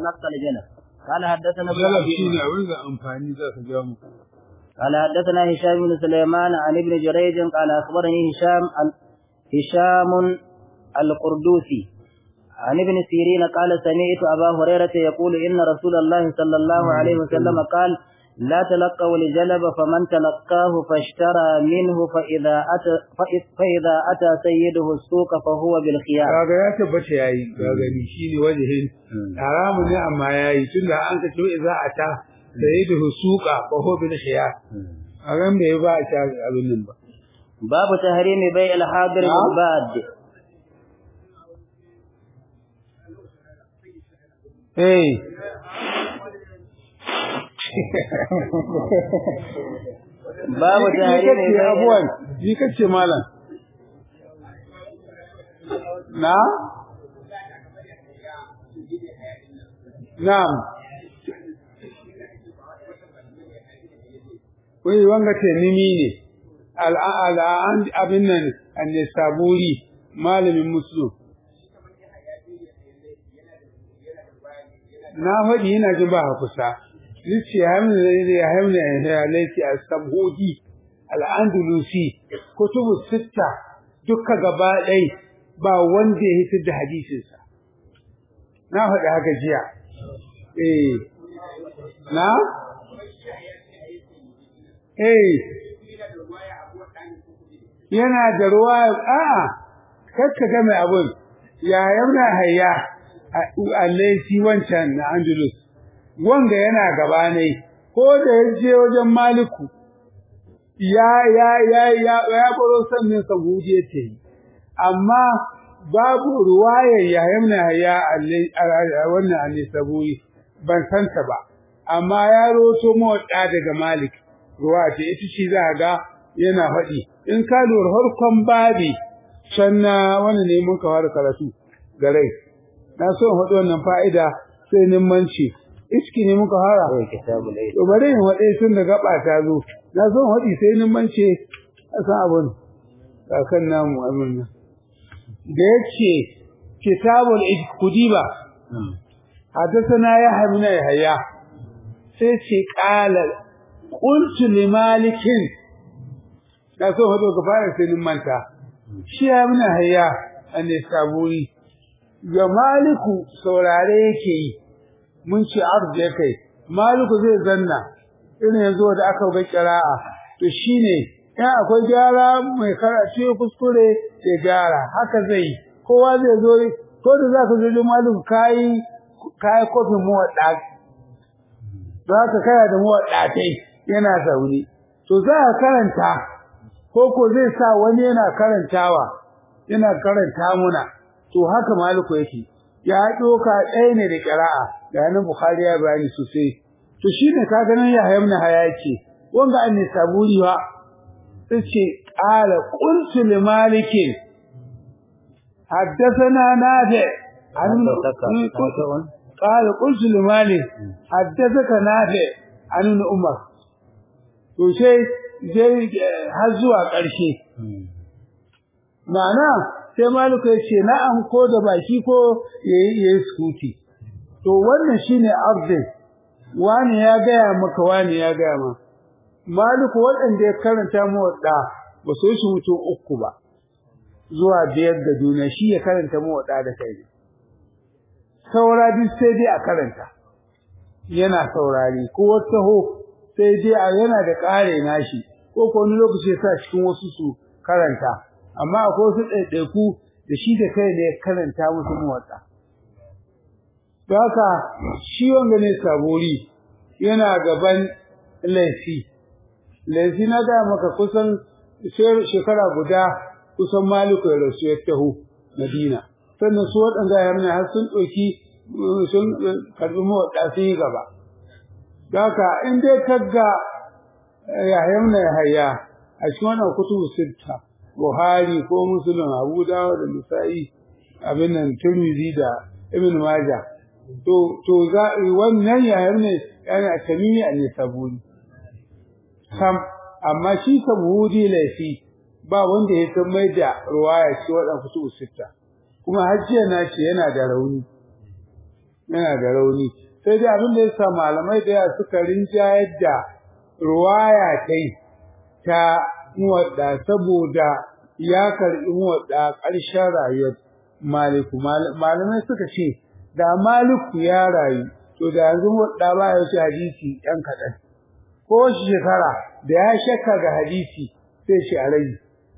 يتلقى الجنب قال حدثنا ابن jalab أبي shine abin da amfani za ka ga mu قال حدثنا هشام بن سليمان عن ابن جريج قال أخبرني هشام ال- هشام القردوسي عن ابن سيرين قال سمعت أبا هريرة يقول إن رسول الله صلى الله عليه وسلم قال لا تلقوا الجلب فمن تلقاه فاشترى منه فإذا أتى فإذ- فإذا أتى سيده السوق فهو بالخيار kaga ya tabbata yayi ka gani shine wajihin haramun ne amma yayi tunda an ka ce za a ta sayyidu suqa fa huwa bil khiyar a ran bai ba a ta abin nan ba باب تحريم بيع الحاضر نعم. بالباد eh باب ni تحريم kace بيع abuwan ni kace malam na na'am wai wanga ce nimi ne al'an abin nan anne saburi malamin muslim na faɗi yana jin ba ha kusa Nice ya hamna ya hamna ya laifi a sabhudi al'andalusi kutubu sitta duka gaba ɗai ba wanda ya hitar da hadisinsa na faɗi haka jiya eh na eh yana da ruwa a'a kakka ga mai abun ya yamna hayya a laifi wancan na andalus wanga yana gaba ne ko da ya je wajen maliku ya ya ya ya ya baro sannin sabudi yake yi amma babu ruwayar ya yamna ya a wannan annabi sabudi ban santa ba amma ya roto motsa daga malik ruwa ce ita ce za ga yana faɗi in ka lura harkon babi sanna wannan ne mun ka fara karatu gare na so in faɗi wannan fa'ida sai nimmanci iski ne muka fara كتاب العيد to bari in waɗe tun da gaba ta zo na so in faɗi sai nimmanci a san abin kakan namu amin nan da yake kitabul kudiba حدثنا يحيى بن يحيى sai ce qala qultu li malikin da so hado ka fara sai manta shi ya muna hayya anne saburi ga maliku saurare yake yi mun ce arje kai maliku zai zanna irin yanzu da aka ga qira'a to shine in akwai gyara mai karatu ya kuskure ya gyara haka zai kowa zai zo ko da zaka zo maliku kai kai kofin mu wadda za ka kaya da mawaɗatai yana zaune to za ka karanta ko ko zai sa wani yana karantawa yana karanta muna to haka maliku yake ya doka ɗaya ne da ƙira'a da nan bukhari ya bayani sosai to shine ka ganin ya hayamna hayaki wanga an ne saburi wa tace qala qultu li malikin حدثنا نافع عن قال قلت لمالك حدثك نافع عن ابن عمر to sai sai har zuwa ƙarshe ma'ana sai maliku ya ce na'am ko da baki ko yayi yayi sukuti to wannan shine abdin wani ya gaya maka wani ya gaya ma maliku waɗanda ya karanta mu wadda ba su shi mutum uku ba zuwa biyar da duniya shi ya karanta mu wadda da kai saura duk sai dai a karanta yana saurari ko wata ho sai dai a yana da kare nashi ko ko wani lokaci ya sa cikin wasu su karanta amma akwai wasu ɗaiɗaiku da shi da kai ne ya karanta musu muwatsa don haka shi wanga ne sabori yana gaban laifi laifi na ga maka kusan shekara guda kusan maliku ya rasu ya taho madina sannan su waɗanda ya mana har sun ɗauki sun karɓi mawaɗa sun yi gaba. Daka in dai kagga ya yamna ya haya a cikin wannan kutubu sitta Buhari ko Musulun Abu Dawud da Nisa'i abin nan Tirmidhi da Ibn Majah to to za wannan ya yamna yana tamimi a ne sabuni sam amma shi sabuni laifi ba wanda ya san mai da ruwaya ci waɗannan kutubu sitta kuma hajjiya na ce yana da rauni yana da rauni sai dai abin da yasa malamai da yawa suka rinjayar da ruwaya kai ta muwadda saboda ya karɓi muwadda ƙarshen rayuwar maliku malamai suka ce da maliku ya rayu to da yanzu muwadda ba ya wuce hadisi ɗan kaɗan ko shekara da ya shakka ga hadisi sai shi a rai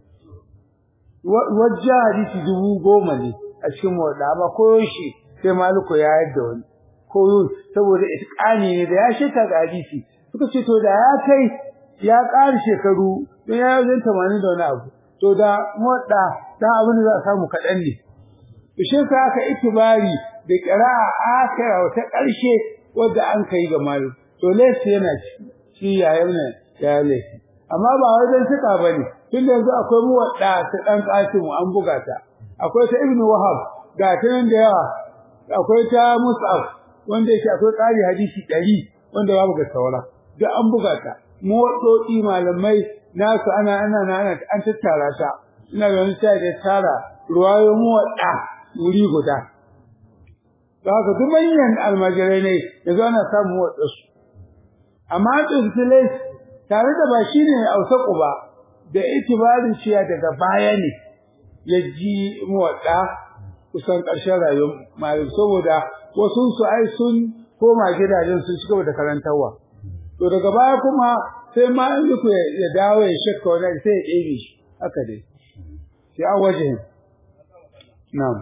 wajen hadisi dubu goma ne a cikin muwadda amma ko shi sai maliku ya yadda wani ko saboda itqani ne da ya shakka ga hadisi suka ce to da ya kai ya ƙara shekaru don ya yi tamanin da wani abu to da muwadda dan abin da za a samu kaɗan ne shi sa aka itibari da ƙira'a akira ta ƙarshe wadda an kai ga malu to laifi yana shi yayin nan ya laifi amma ba wajen tuka bane tun yanzu akwai muwadda ta dan kasimu an buga ta akwai ta ibnu wahab ga ta nan da yawa akwai ta mus'ab wanda yake akwai ƙari hadisi 100 wanda babu ga saura da an buga ta muwaddodi malamai nasu ana ana ana an tattara ta ina ganin sai da tara ruwayo muwadda wuri guda haka duk manyan almajirai ne yanzu ana samun waɗansu amma tsintilai tare da ba shi ne ausaku ba da itibarin ciya daga baya ne ya ji muwaɗa kusan ƙarshen rayuwar malik saboda wasu su ai sun koma gidajen sun ci gaba da karantarwa to daga baya kuma sai ma in ya dawo ya shakka wani sai ya ɗebe shi haka dai sai an waje na'am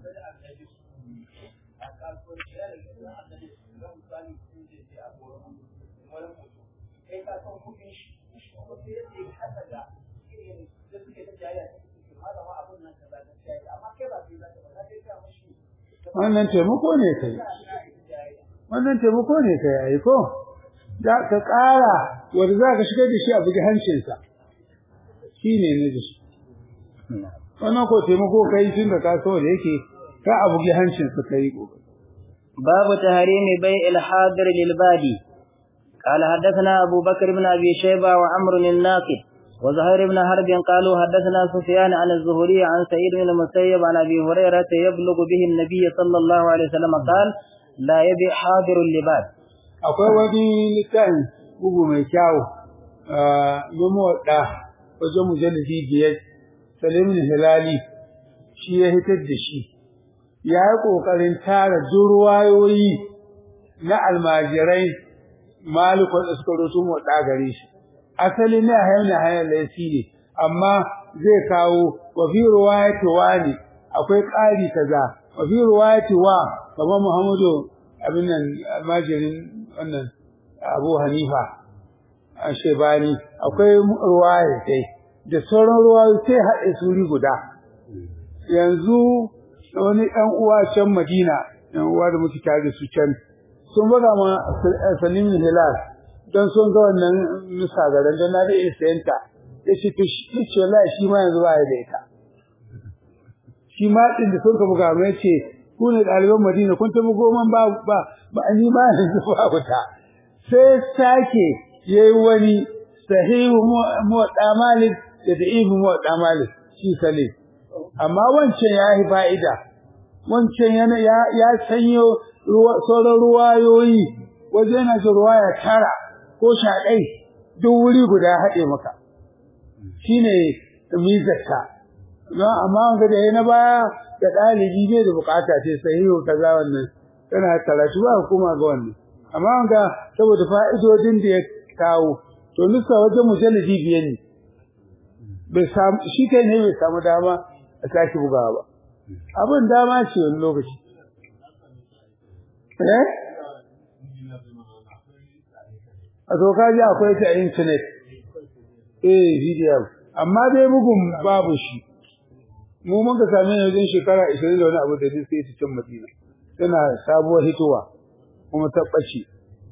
wannan taimako ne kai wannan taimako ne kai ai ko da ka ƙara wanda za ka shigar da shi a bugi hancinsa shi ne ne da shi wannan ko taimako kai tun da ka so da yake ka a bugi hancinsa kai babu tahrimi bai al-hadir lil badi قال حدثنا أبو بكر بن أبي شيبة وعمر الناقد وزهير بن حرب قالوا حدثنا سفيان عن الزهري عن سعيد بن المسيب عن أبي هريرة يبلغ به النبي صلى الله عليه وسلم قال لا يبي حاضر اللباد akwai wani littafin bugu mai kyau nemo da wajen mujallidi biyar salimin hilali shi ya hitar da shi ya yi ƙoƙarin tara durwayoyi na almajirai maliku da suka roto mu da gare shi asali ne a hayar hayar laifi ne amma zai kawo wa fi ruwayati wani akwai ƙari kaza wa fi ruwayati wa kamar muhammadu abin nan almajirin wannan abu hanifa a shebani akwai ruwaya dai da sauran ruwayoyi sai haɗe suri guda yanzu wani ɗan uwa can madina ɗan uwa da muke tare da su can sun buga ma salimin hilal don sun ga wannan nusa garin don na da iya sayanta ya ce to shi ce wallahi shi ma yanzu ba ya da ita shi ma ɗin da sun ka buga mai ce ku ne ɗaliban madina kun tafi goman ba ba ba ni ma yanzu ba wuta sai sake yayi wani sahihu muwadda malik da da'ifu muwadda malik shi sale amma wancan ya yi fa'ida wancan yana ya ya sanyo sauran ruwayoyi waje yana ji ruwaya tara ko sha ɗai duk wuri guda haɗe maka shine mizarta don amma wanga da na baya da ɗalibi bai da bukata ce sahihu kaza wannan tana karatu ba hukuma ga wannan amma wanga saboda fa'idodin da ya kawo to nusa wajen mujallidi biyar ne bai samu shi kai ne bai samu dama a sake bugawa ba abin dama ce wani lokaci eh a to kaji akwai ta internet eh video amma dai bugun babu shi mu mun ka same ne wajen shekara 20 da wani abu da sai ta cin Madina tana sabuwar hitowa kuma ta bace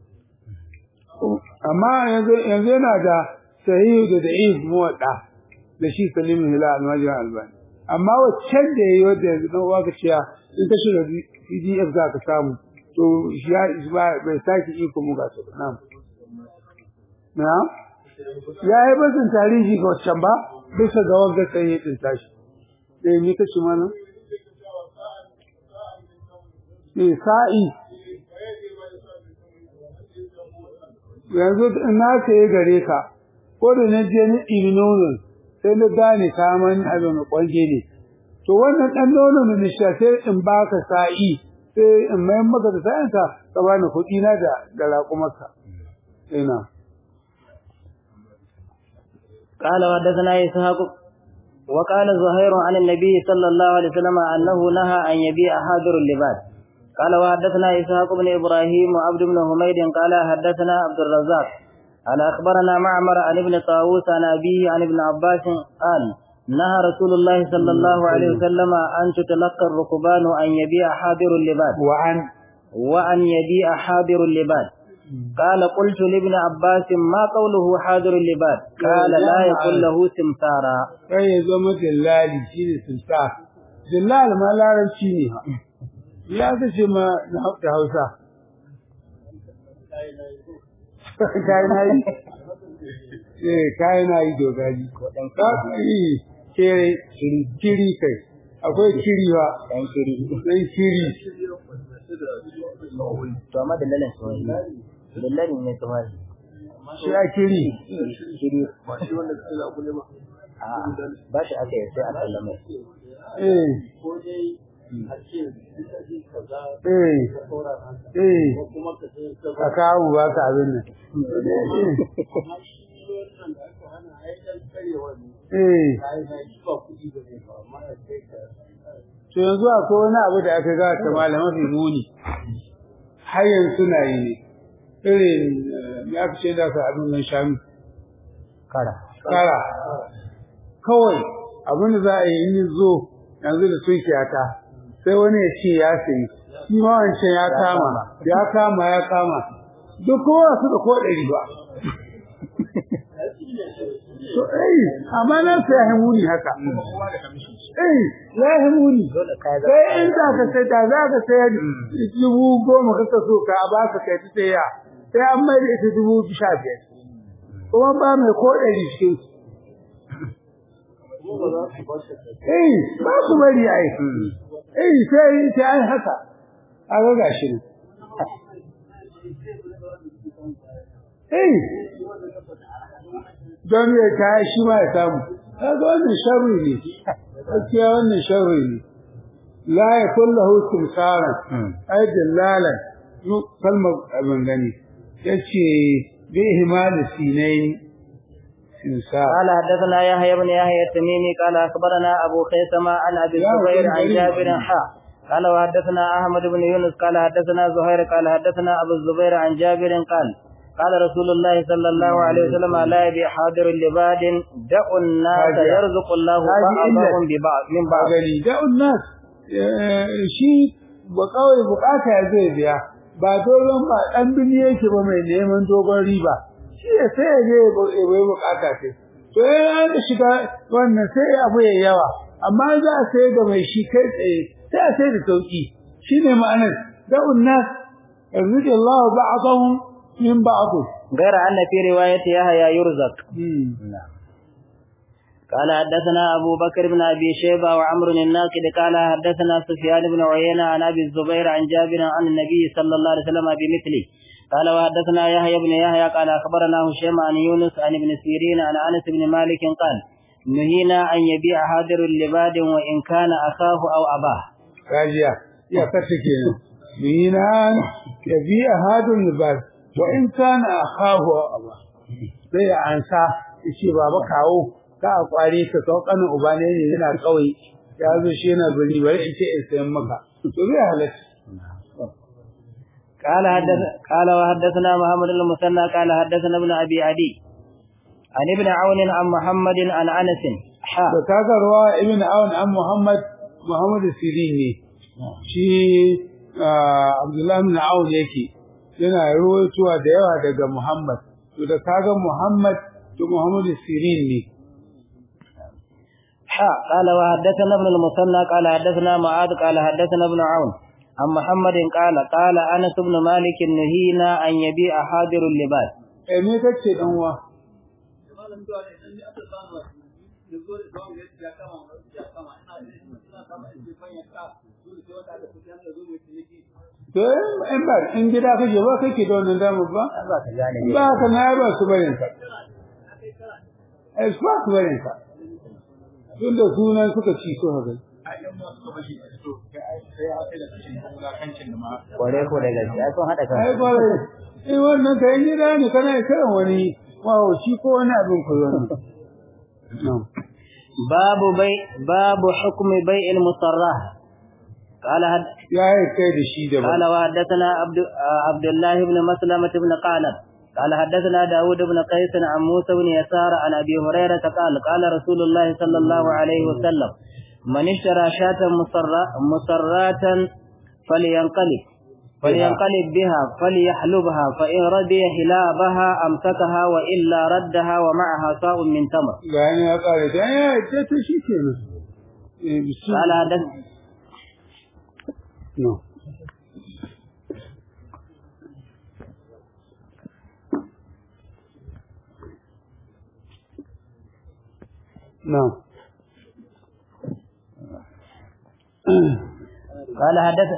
amma yanzu yanzu yana da sahih da da'if muwadda da shi Salim Hilal Almajir Albani amma waccan da yayi wanda yanzu dan uwa ka ciya in ka shiga PDF za ka samu to ya bai saki iko mu ga su na'am na'am ya yi basin tarihi ga waccan ba bisa ga wanda sai ya tsinta shi eh ni kace mana eh sa'i yanzu na saye gare ka ko da na je ni ɗibi nonon sai na gane kaman abin kwanje ne to wannan ɗan nonon da nisha sai in baka sa'i sai in mayan maka da sa'inka ka bani kuɗi na da da raƙumarka ina قال وحدثنا إسحاق وقال زهير عن النبي صلى الله عليه وسلم أنه نهى أن يبيع حاضر اللباس قال وحدثنا إسحاق بن إبراهيم وعبد بن حميد قال حدثنا عبد الرزاق قال أخبرنا معمر عن ابن طاووس عن أبيه عن ابن عباس قال نهى رسول الله صلى الله عليه وسلم أن تتلقى الركبان أن يبيع حاضر اللباس وعن وأن يبيع حاضر اللباس قال قلت لابن عباس ما قوله حاضر اللباس قال لا يكون له سمسارا sai ya zama dillali shi ne sulta dillal ma larabci ne ya ka ce ma na da hausa kai na yi eh kai na yi dogari ka yi kere kiri kai akwai kiri ba dan kiri dan kiri to amma dalilin su dalilin ne kamar shi a kiri kiri a ba shi aka yi sai a sallame eh eh eh ka kawo ba ka abin nan eh to yanzu akwai wani abu da aka ga ta malama fi muni har yanzu suna yi ne irin ya fi ce da ka abin nan shanu kara kara kawai abin da za a yi in zo yanzu da tunkiyata sai wani ya ce ya sayi shi ma wancan ya kama ya kama ya kama duk kowa su da ko ɗari ba to eh amma nan sai ya muni haka eh ya muni dole kai za sai in za ka sai da za ka sai dubu goma ka so ka ba ka kai ta sai ya sai an mai da ita dubu sha biyar kuma ba mai ko ɗari cikin su eh ba su bari ai eh sai sai ai haka a ga gashi ne eh don ya ta shi ma ya samu kaga wannan sharri ne gaskiya wannan sharri ne la yakul lahu timsaran ay dillalan yu kalmar abin gani yace bi ihmal sinain timsar قال حدثنا يحيى بن يحيى التميمي قال اخبرنا ابو خيثمة عن ابي الزبير عن جابر حا قال وحدثنا احمد بن يونس قال حدثنا زهير قال حدثنا ابو الزبير عن جابر قال قال رسول الله صلى الله عليه وسلم لا يبيع حاضر لباد دعوا الناس هذه- يرزق الله هذه بعضهم إلا- ببعض من بعض gani da'un nas shi ba kawai bukata ya zai biya ba dogon ba dan bini yake ba mai neman dogon riba shi ya sai ya je ya bai bukata sai to ya da shiga wannan sai abu ya yawa amma za a sai da mai shi kai tsaye sai a sai da sauki shine ma'anar da'un nas yarzuqu Allah ba'dahum min ba'd غير أن في رواية يحيى يرزق hmm قال حدثنا أبو بكر بن أبي شيبة وعمر الناقد قال حدثنا سفيان بن عيينة عن أبي الزبير عن جابر عن النبي صلى الله عليه وسلم بمثله قال وحدثنا يحيى بن يحيى قال أخبرنا هشام عن يونس عن ابن سيرين عن أنس بن مالك قال نهينا أن يبيع حاضر لباد وإن كان أخاه أو أباه kajiya ya kace kenan minan ya bi ahadun libas wa in kana akhahu aba sai ya ansa yace baba kawo ka a kware ka kawo kanin uba ne ne yana kawai ya zo shi yana bari bari in ce in sayan maka to zai halatta قال حدث قال وحدثنا محمد المثنى قال حدثنا ابن أبي عدي عن ابن عون عن محمد عن أنس حا da kaga ruwa ibn aun an muhammad muhammad sirin ne shi abdullahi ibn aun yake yana ruwaitowa da yawa daga muhammad to da kaga muhammad to muhammad sirin ne حا قال وحدثنا ابن المثنى قال حدثنا معاذ قال حدثنا ابن عون عن محمد قال قال انس بن مالك نهينا ان يبيع حاضر اللباس eh me kace dan uwa to in ba in gida kake ba kake da wannan damar ba ba ka gane ne ba ka na ba su barin ka ai su ba su barin ka tun da sunan suka ci so haka kware ko da gaskiya sun hada kan ai kwarai in wannan ka in gida ne kana kiran wani mahauci ko wani abin koyo ne babu bai babu hukmi bai'il musarrah قال هد... ya yi kai da shi da قال وحدثنا عبد عبد الله بن مسلمة بن قعنب قال حدثنا داود بن قيس عن موسى بن يسار عن أبي هريرة قال قال رسول الله صلى الله عليه وسلم من اشترى شاة مسرة مسرات فلينقلب فلينقلب بها فليحلبها فإن رضي حلابها أمسكها وإلا ردها ومعها صاع من تمر ga ni ya kare da ya ce to shi kenan eh bisu قال حدث no no قال حدث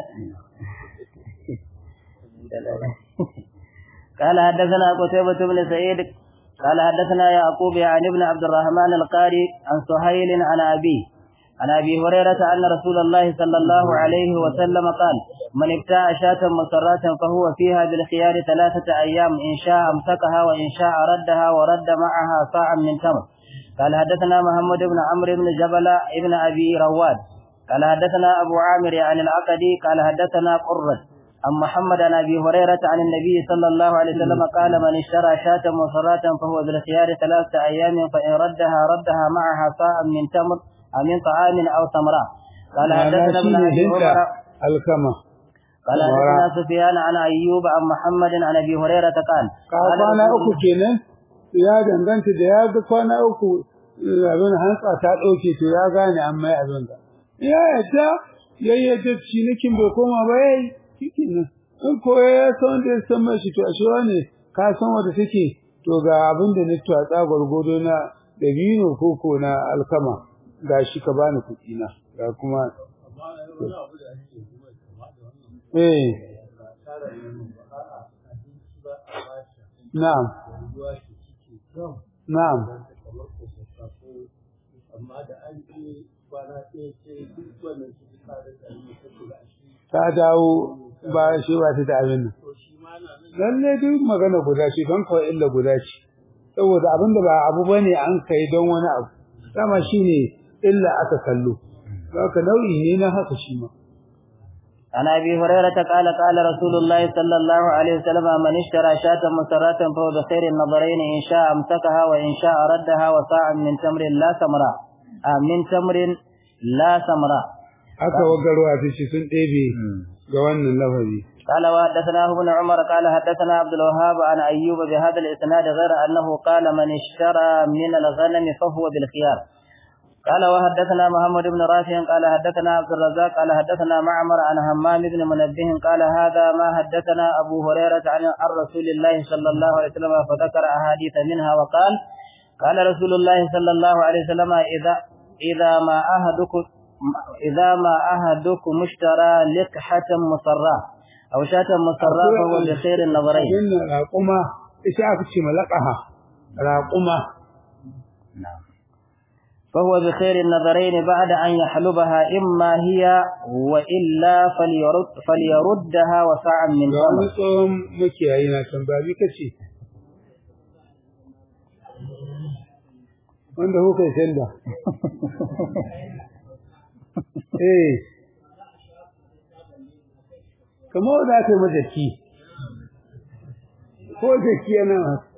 قال حدثنا قتيبة بن سعيد قال حدثنا يعقوب عن ابن عبد الرحمن القاري عن سهيل عن أبيه عن أبي هريرة أن رسول الله صلى الله عليه وسلم قال من ابتاع شاة مسرات فهو فيها بالخيار ثلاثة أيام إن شاء أمسكها وإن شاء ردها ورد معها صاعا من تمر قال حدثنا محمد بن عمرو بن جبل ابن أبي رواد قال حدثنا أبو عامر عن العقدي قال حدثنا قرة عن محمد عن أبي هريرة عن النبي صلى الله عليه وسلم قال من اشترى شاة مصرات فهو بالخيار ثلاثة أيام فإن ردها ردها معها صاعا من تمر أو من طعام أو تمرة قال حدثنا ابن أبي عمر alkama قال حدثنا سفيان عن أيوب عن محمد عن أبي هريرة قال ka قال kwana رسول uku kenan ya danganta da ya ga kwana uku abin hantsa ta ɗauke to ya gane an mai abin da ya yadda ya yadda cinikin bai koma ba ya yi cikin nan in ko ya san da ya san mai shi to ashe wane ka san wanda take to ga abin da na twatsa gwargwado na dabino ko ko na alkama ga shi ka bani kuɗi na ga kuma eh na'am na'am ta dawo ba shi ba ta da abin nan lalle duk magana guda ce don kawai illa guda ce saboda abin da ba abu bane an kai don wani abu dama shine illa aka kallo haka nau'i ne na haka shi ma عن ابي هريره قال قال رسول الله صلى الله عليه وسلم من اشترى شاة مسرات فهو بخير النظرين ان شاء امسكها وان شاء ردها وساعا من تمر لا ثمراء آه من تمر لا ثمراء haka wagarwa ta ce sun ɗebe ga wannan lafazi قال وحدثناه ابن عمر قال حدثنا عبد الوهاب عن ايوب بهذا الاسناد غير انه قال من اشترى من الغنم فهو بالخيار قال وحدثنا محمد بن رافع قال حدثنا عبد الرزاق قال حدثنا معمر عن همام بن منبه قال هذا ما حدثنا ابو هريره عن عن رسول الله صلى الله عليه وسلم فذكر احاديث منها وقال قال رسول الله صلى الله عليه وسلم اذا اذا ما احدكم اذا ما احدكم اشترى لقحه مصراه او شاة مصراه فهو بخير النظرين abin raƙuma ita aka ce malaqaha raƙuma فهو بخير النظرين بعد أن يحلبها إما هي وإلا فليرد فليردها وساعا من ga wani تمر tsohon makiyayi na can ba bi kace wanda kuka yi sanda eh kamar da aka yi majaki ko jaki yana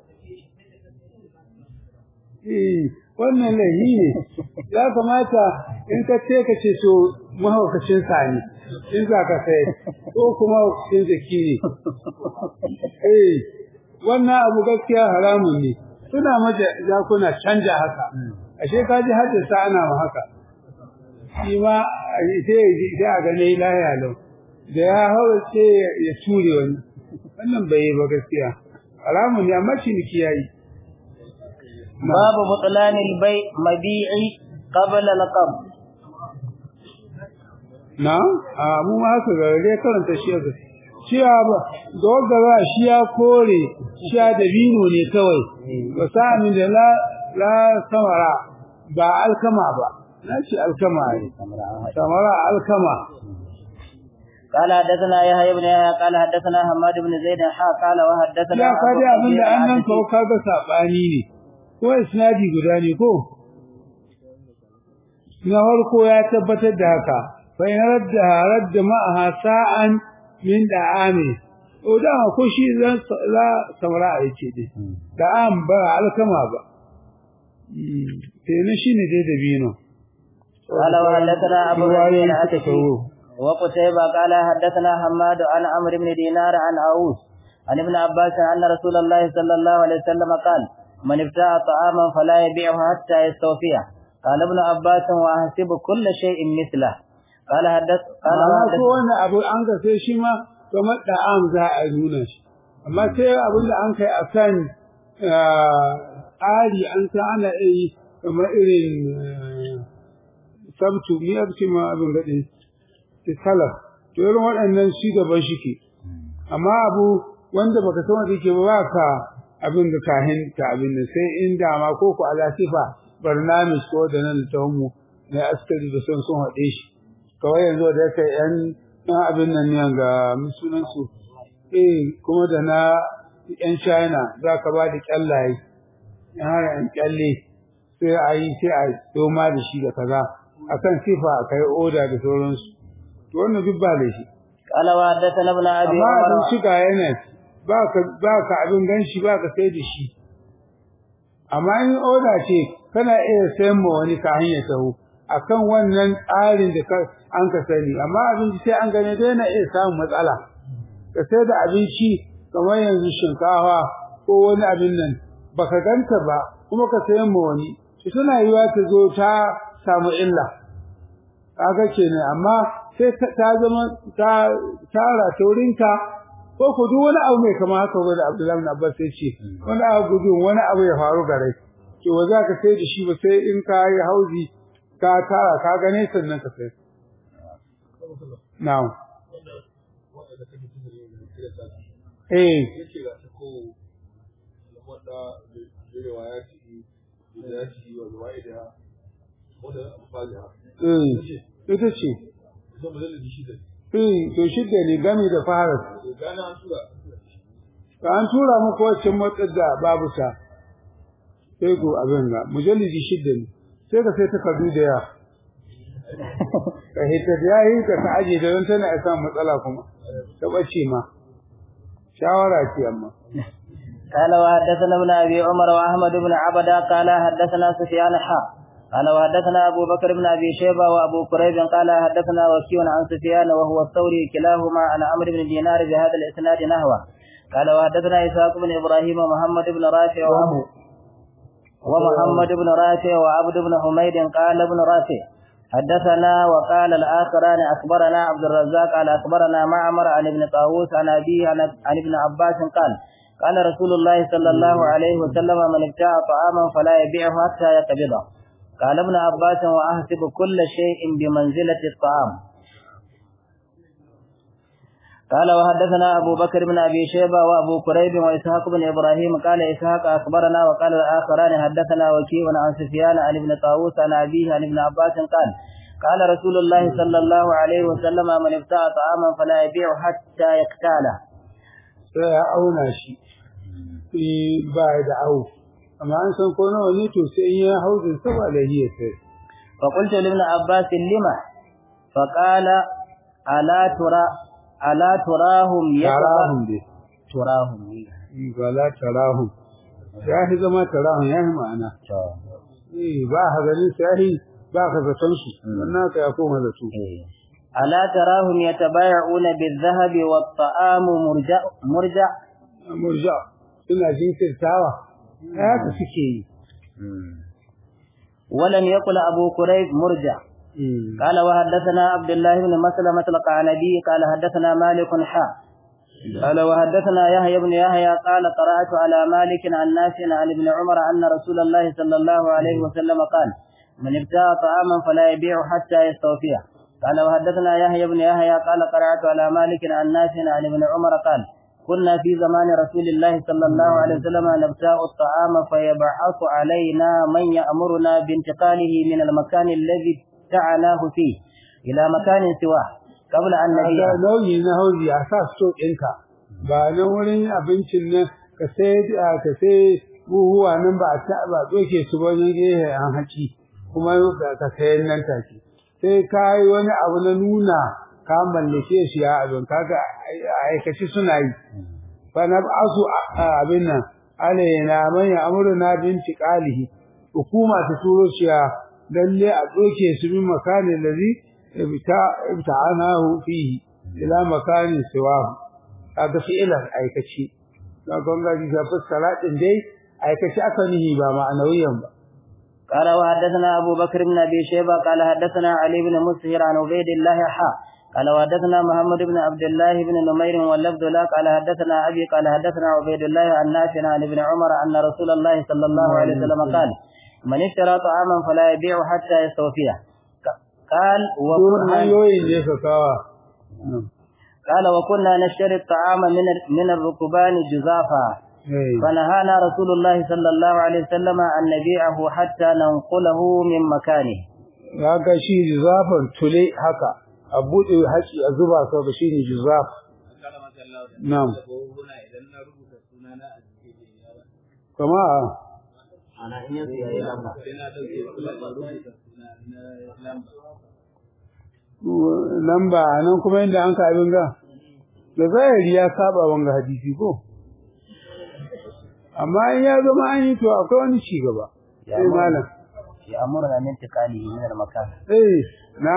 eh wannan lahi ne ya kamata in ka ce ka ce to mahaukacin sani in za ka sai ko kuma mahaukacin jaki ne eh wannan abu gaskiya haramun ne suna maja jakuna canja haka ashe ka ji haddasa ana ma haka shi ma sai sai a gane lahiya lau da ya haura sai ya ture wani wannan bai yi ba gaskiya haramun ne amma ciniki yayi باب بطلان البيع مبيع قبل القبض na a mu ma haka ga dai karanta shi yanzu cewa ba da wanda ba shi ya kore shi ya dabino ne kawai ba sa min da la la samara ba alkama ba na ce alkama ne samara alkama قال حدثنا يحيى بن يحيى قال حدثنا حماد بن زيد حا قال وحدثنا ya ka dai abin da annan kawo kaga sabani ne ko isnadi guda ne ko na farko ya tabbatar da haka fa in radda radda ma'aha sa'an min da'ami o da ko shi zan la samara a yace dai da'am ba alkama ba sai ne shine dai da bino قال وحدثنا ابو بكر العتكي وقتيبة قال حدثنا حماد عن عمرو بن دينار عن عوس عن ابن عباس أن رسول الله صلى الله عليه وسلم قال من ابتاع طعاما فلا يبيعه حتى يستوفيه قال ابن عباس وأحسب كل شيء مثله قال حدث قال amma ko wannan abu an ga sai shi ma kamar da'am za a nuna shi amma sai abin da an kai akan tsari an san ana yi kamar irin sabtu ni abci ma abin gaɗe salaf to irin waɗannan shi gaban shi ke amma abu wanda baka san wanda yake ba ka abin da kahin ta abin da sai in dama ko ku ala sifa barnamis ko da nan ta mu na askari da son sun haɗe shi kawai yanzu da yake yan na abin nan ne ga sunan su eh kuma da na yan China za ka ba da kyallaye yan kyalle sai a yi sai a doma da shi da kaza akan sifa kai oda da sauransu to wannan duk ba da shi قال وحدثنا ابن ابي amma عمر abin shiga yana baka baka abin ganshi baka sai da shi amma in oda ce kana iya sayan ma wani ka hanya taho akan wannan tsarin da ka an ka sani amma abinci sai an gane dai na iya samun matsala ka sai da abinci kamar yanzu shinkafa ko wani abin nan baka ganta ba kuma ka sayan ma wani shi tana yiwa ta zo ta samu illa kaga kenan amma sai ta zama ta tara taurinka ko ku duk wani abu mai kama haka wanda Abdullahi bin Abbas ya ce wani abu gudun wani abu ya faru gare to ba za ka sai da shi ba sai in ka yi hauzi ka tara ka gane sannan ka sai na'am eh eh ita ce Eh, to shidda ne gami da fara. Ka an tura muku wacce motsar da babu ta. Sai ku abin ga mujallidi shidda ne. Sai ka sai takardu da yawa. Ka hita da yayi ka ka aje da don tana isa matsala kuma. Ta bace ma. Shawara ce amma. قال وحدثنا ابن ابي عمر واحمد بن عبده قال حدثنا سفيان حا قال وحدثنا ابو بكر بن ابي شيبه وابو كريب قال حدثنا وكيع عن سفيان وهو الثوري كلاهما عن عمرو بن دينار بهذا الاسناد نحوه قال وحدثنا اسحاق بن ابراهيم ومحمد بن رافع وابو ومحمد بن رافع وعبد بن حميد قال ابن رافع حدثنا وقال الآخران أخبرنا عبد الرزاق قال أخبرنا معمر عن ابن طاووس عن أبيه عن عن ابن عباس قال قال رسول الله صلى الله عليه وسلم من ابتاع طعاما فلا يبيعه حتى يقبضه قال ابن عباس وأحسب كل شيء بمنزلة الطعام قال وحدثنا أبو بكر بن أبي شيبة وأبو كريب وإسحاق بن إبراهيم قال إسحاق أخبرنا وقال الآخران حدثنا وكيع عن سفيان عن ابن طاووس عن أبيه عن ابن عباس قال قال رسول الله صلى الله عليه وسلم من ابتاع طعاما فلا يبيع حتى يقتاله sai ya auna shi eh ba da au amma an san ko nawa ne to sai in ya hauzin sa ba lahiya sai فقلت لابن عباس لما فقال ألا ترى ألا تراهم tarahum dai تراهم ba la tarahum ya fi zama tarahum ya fi ma'ana eh ba ha ganin sai ba ka zaton su wannan ka ya koma da su ألا تراهم يتبايعون بالذهب والطعام مرجع مرجع murja suna jinkirtawa haka suke yi ولم يقل أبو كريب مرجع قال وحدثنا عبد الله بن مسلمة القعنبي قال حدثنا مالك حا قال وحدثنا يحيى بن يحيى قال قرأت على مالك عن نافع عن ابن عمر أن رسول الله صلى الله عليه وسلم قال من ابتاع طعاما فلا يبيع حتى يستوفيه قال وحدثنا يحيى بن يحيى قال قرأت على مالك عن نافع عن ابن عمر قال كنا في زمان رسول الله صلى الله عليه وسلم نبتاع الطعام فيبعث علينا من يأمرنا بانتقاله من المكان الذي ابتعناه فيه إلى مكان سواه قبل أن نبيع da nauyi na hauzi a sa so ɗinka ba na wurin abincin nan ka sai ka sai buhuwa nan ba a ta ba doke su ba ne gehe an haƙi kuma ka sayan nan take sai ka yi wani abu na nuna ka mallake shi ya abin kaga aikaci suna yi fa na asu abin nan alaina man ya amruna binti qalihi hukuma ta turo shi lalle a doke su min makanin ladhi ibta'anahu fihi ila makanin siwahu kaga fi'ilan aikaci ga gongaji ga fassara din dai aikaci aka nihi ba ma'anawiyan ba قال وحدثنا أبو بكر بن أبي شيبة قال حدثنا علي بن مسهر عن عبيد الله حا قال وحدثنا محمد بن عبد الله بن نمير واللفظ لا قال حدثنا أبي قال حدثنا عبيد الله عن نافع عن ابن عمر أن رسول الله صلى الله عليه وسلم قال من اشترى طعاما فلا يبيع حتى يستوفيه قال وكنا hanyoyin ne ka kawa قال وكنا نشتري الطعام من من الركبان جزافا فنهانا رسول الله صلى الله عليه وسلم أن نبيعه حتى ننقله من مكانه ga shi juzafan tule haka a buɗe haƙi a zuba sau da shi ne juzaf na'am kama ana in yanzu yayi lamba lamba nan kuma inda an ka abin ga da zahiri ya saba wanga hadisi ko amma in ya zama an yi to akwai wani ci gaba Ya sai amma- malam يأمرنا من انتقاله من المكان eh na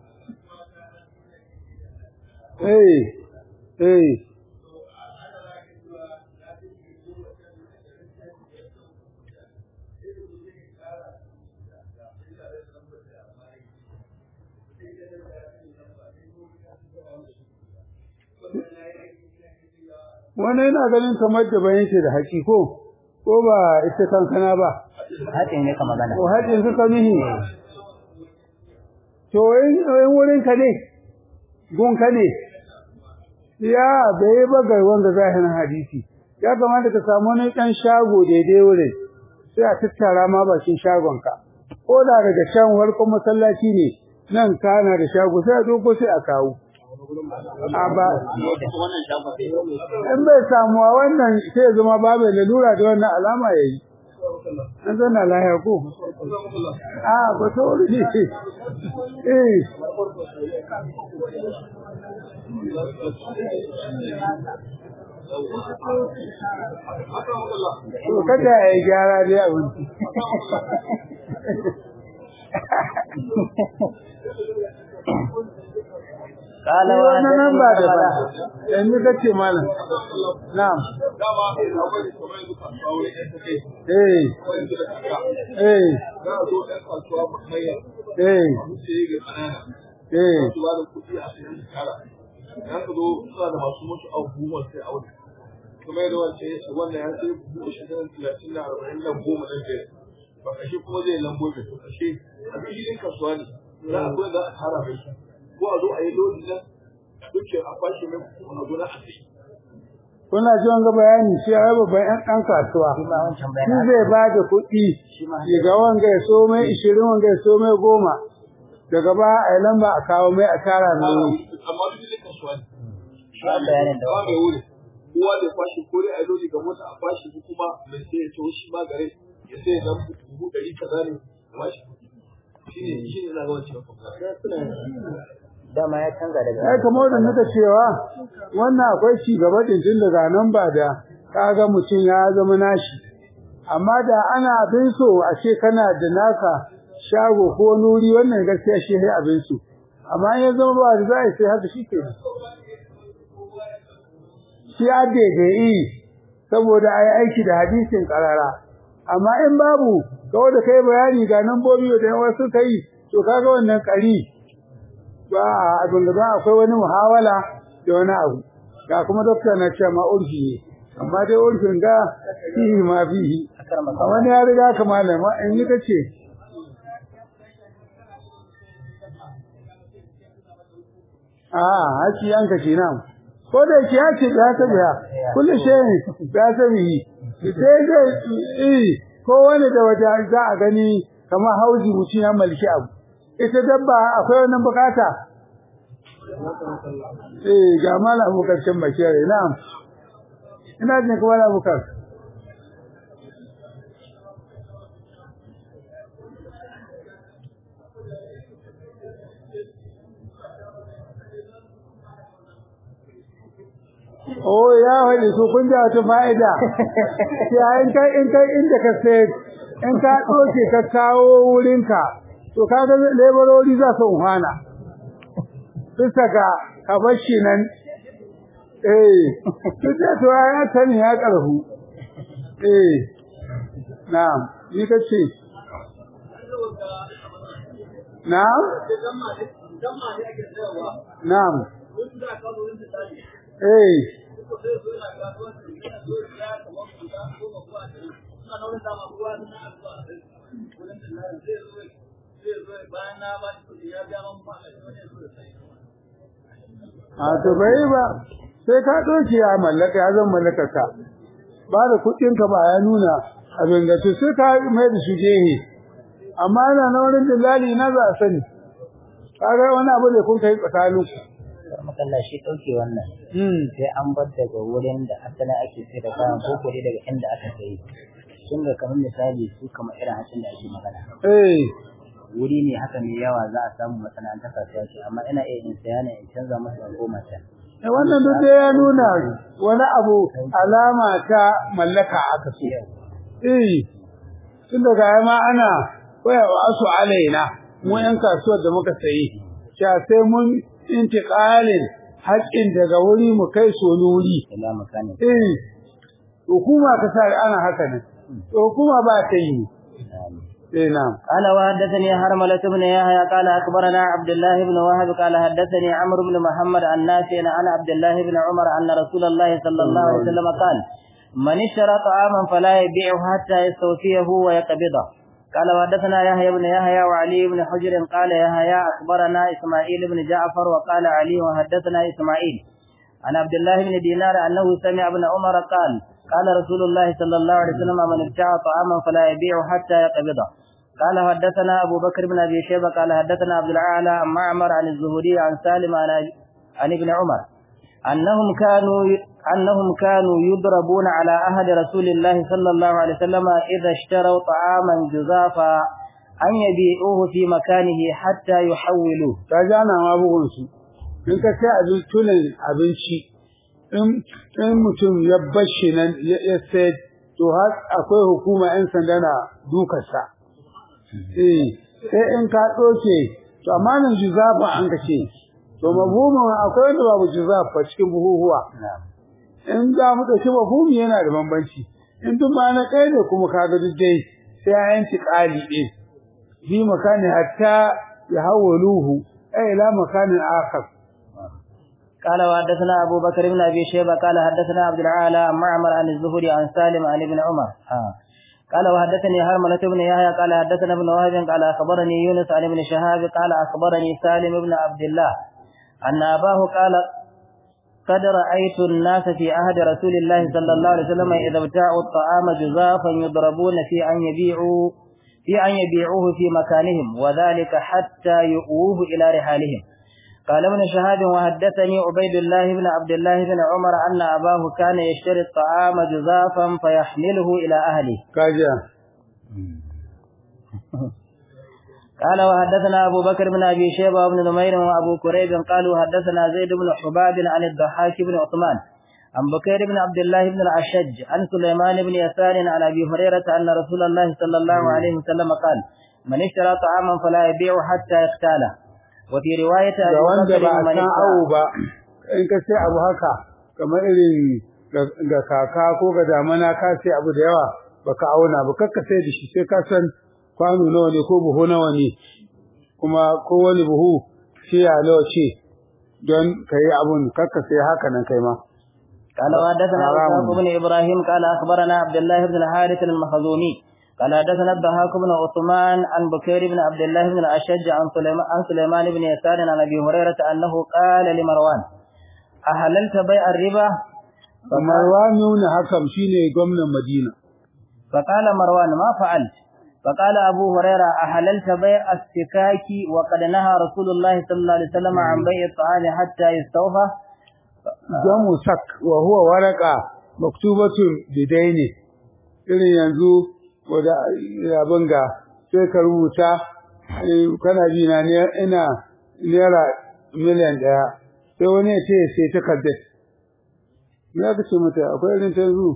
eh eh wannan yana ganin kamar da bayan ce da haƙi ko ko ba ita kankana ba haɗin ne ka magana ko haƙin suka nihi to in in wurin ka ne gun ka ne ya bai ba ga wanda zahirin hadisi ya kamata ka samu wani ɗan shago daidai wurin sai a tattara ma bakin shagon ka ko da daga can farkon masallaci ne nan kana da shago sai a doko sai a kawo a ba in bai samuwa wannan sai ya zama babu lalura da wannan alama ya yi an zana lahiya ko a ba ta wuri ne eh to kada ya yi gyara dai abinci قال Ni wannan nan ba da ba وحدثني yanzu kace malam na'am eh eh eh eh kuma yadda wance ya ce wannan ya sai buhu ashirin talatin da arba'in nan goma nan biyar ba kashe kuma zai lambo mai to kashe abin shi ɗin kasuwa ne za a zo za a tara mai shi ko a zo a yi lodi nan duke a kwashe mai kuma a zo na a sai kuna ji wanga bayani shi ai babban ɗan ɗan kasuwa shi ma wancan shi bayan zai ba da kuɗi shi ma ga wanga ya so mai ishirin wanga ya so mai goma daga ba a yi lamba a kawo mai a tara mai wuri amma duk ɗin kasuwa ne shi ma bayanin da ba mai wuri kowa da kwashe ko dai a yi lodi ga mota a kwashe ko kuma mai sai ya tawo shi ma gare ya sai ya dan buhu ɗari kaza ne a bashi kuɗi shi ne shi ne na ga wancan dama ya canza daga ai kamar da muka cewa wannan akwai ci gaba din tun daga nan ba da kaga mutum ya zama nashi amma da ana abin so a ce kana da naka shago ko nuri wannan gaskiya shi ne abin so amma in ya zama ba da za a sai haka shi ke shi a daidai saboda a yi aiki da hadisin karara amma in babu kawai da kai bayani ga nan bobi da yawa suka yi to kaga wannan kari ba abin da ba akwai wani muhawala da wani abu ga kuma dokta na ce ma urfi ne amma dai urfin ga fihi ma fihi akar a masa wani ya riga ka malama in yi ta ce a haci yanka kenan ko da yake ya ce ya ta biya kullu shay ya ta biyi sai da eh ko wani da wata za a gani kamar hauji mutum ya malki abu ita dabba akwai wannan bukata eh ga mala abukar can bakiyar na'am ina jin kuma mala abukar Oh ya wani su kun da wata fa'ida ya in kai in kai inda ka sai in ka doke ka kawo wurinka to kaga lebarori za su umhana bisa ga kabashi nan eh kike to ya tani ya karhu eh na'am ni kace na'am na'am eh a to bai ba sai ka doki ya mallaka ya zan mallaka ka ba da kudin ka ba ya nuna abin da to sai ka mai da shi gehe amma yana na wurin dillali na za a sani kaga wani abu da kun kai tsakanin ku makalla shi ɗauke wannan sai an bar daga wurin da asalin ake sai da kayan ko kore daga inda aka sayi sun ga kamar misali su kamar irin hatsin da ake magana eh wuri ne haka mai yawa za a samu masana'antar kasuwa ce amma ina iya in saya ne in canza masa in goma can Eh, wannan duk da ya nuna wani abu alama ta mallaka aka so eh tun daga ma ana waya wa asu alaina mu yan kasuwar da muka sayi sha sai mun intiqalin haƙƙin daga wuri mu kai so wuri ila makani eh hukuma ka sa ana haka ne to hukuma ba ta yi eh na'am قال وحدثني هرملة بن يحيى قال أخبرنا عبد الله بن وهب قال حدثني عمرو بن محمد عن نافع عن عبد الله بن عمر أن رسول الله صلى الله عليه وسلم قال من اشترى طعاما فلا يبيعه حتى يستوفيه ويقبضه قال وحدثنا يحيى بن يحيى وعلي بن حجر قال يحيى أخبرنا إسماعيل بن جعفر وقال علي وحدثنا إسماعيل عن عبد الله بن دينار أنه سمع ابن عمر قال قال رسول الله صلى الله عليه وسلم من ابتاع طعاما فلا يبيعه حتى يقبضه قال حدثنا أبو بكر بن أبي شيبة قال حدثنا عبد الأعلى عن معمر عن الزهري عن سالم عن, عن ابن عمر أنهم كانوا أنهم كانوا يضربون على أهل رسول الله صلى الله عليه وسلم إذا اشتروا طعاما جزافا أن يبيعوه في مكانه حتى يحولوه ka ji ana ma bugun su in ka sai abin tunan abinci in in mutum ya bashi nan ya ya sai to har akwai hukuma yan sanda na dukarsa eh sai in ka doke to amma nan juzafa an ka ce to mabhumin akwai wanda babu juzafa cikin buhuhuwa in za mu dauki mabhumi yana da bambanci in duk ma na kai ne kuma kaga duk dai sai ya yanci kali din fi makani hatta يحولوه أي إلى مكان آخر قال وحدثنا أبو بكر بن أبي شيبة قال حدثنا عبد العالى عن معمر عن الزهري عن سالم عن ابن عمر آه. قال وحدثني هرملة بن يحيى قال حدثنا ابن وهب قال أخبرني يونس عن ابن شهاب قال أخبرني سالم بن عبد الله أن أباه قال قد رأيت الناس في عهد رسول الله صلى الله عليه وسلم إذا ابتاعوا الطعام جزافا يضربون في أن يبيعوا في أن يبيعوه في مكانهم وذلك حتى يؤوه إلى رحالهم قال ابن شهاب وحدثني عبيد الله بن عبد الله بن عمر أن أباه كان يشتري الطعام جزافا فيحمله إلى أهله كاجا قال وحدثنا أبو بكر بن أبي شيبة وابن نمير وأبو كريب قالوا حدثنا زيد بن حباب عن الضحاك بن عثمان عن بكير بن عبد الله بن الأشج عن سليمان بن يسار عن أبي هريرة أن رسول الله صلى الله عليه وسلم قال من اشترى طعاما فلا يبيع حتى يختاله وفي رواية da أبي wanda بكر ba a من san اشترى awo ba in ka sai abu haka kamar irin ga- ga kaka ko ga damana ka sai abu da yawa baka auna ba kakka sai da shi sai ka san kwano nawa ne ko buhu nawa ne kuma ko wani buhu shi ya nawa ce don ka yi abun kakka sai haka nan kai ma قال وحدثنا حرام. إسحاق بن إبراهيم قال أخبرنا عبد الله بن الحارث المخزومي قال حدثنا الضحاك بن عثمان عن بكير بن عبد الله بن الأشج عن سليمان, عن سليمان بن يسار عن أبي هريرة أنه قال لمروان أحللت بيع الربا Marwan ibn Hakam shine gwamnan Madina فقال مروان ما فعلت فقال أبو هريرة أحللت بيع السكاك وقد نهى رسول الله صلى الله عليه وسلم عن بيع الطعام حتى يستوفى jamu sak wa huwa waraka maktubatun bidaini irin yanzu wanda abin ga sai ka rubuta eh, kana ji na ne ina naira miliyan ɗaya sai wani ya ce sai takardar ya ka ce mata akwai irin ta yanzu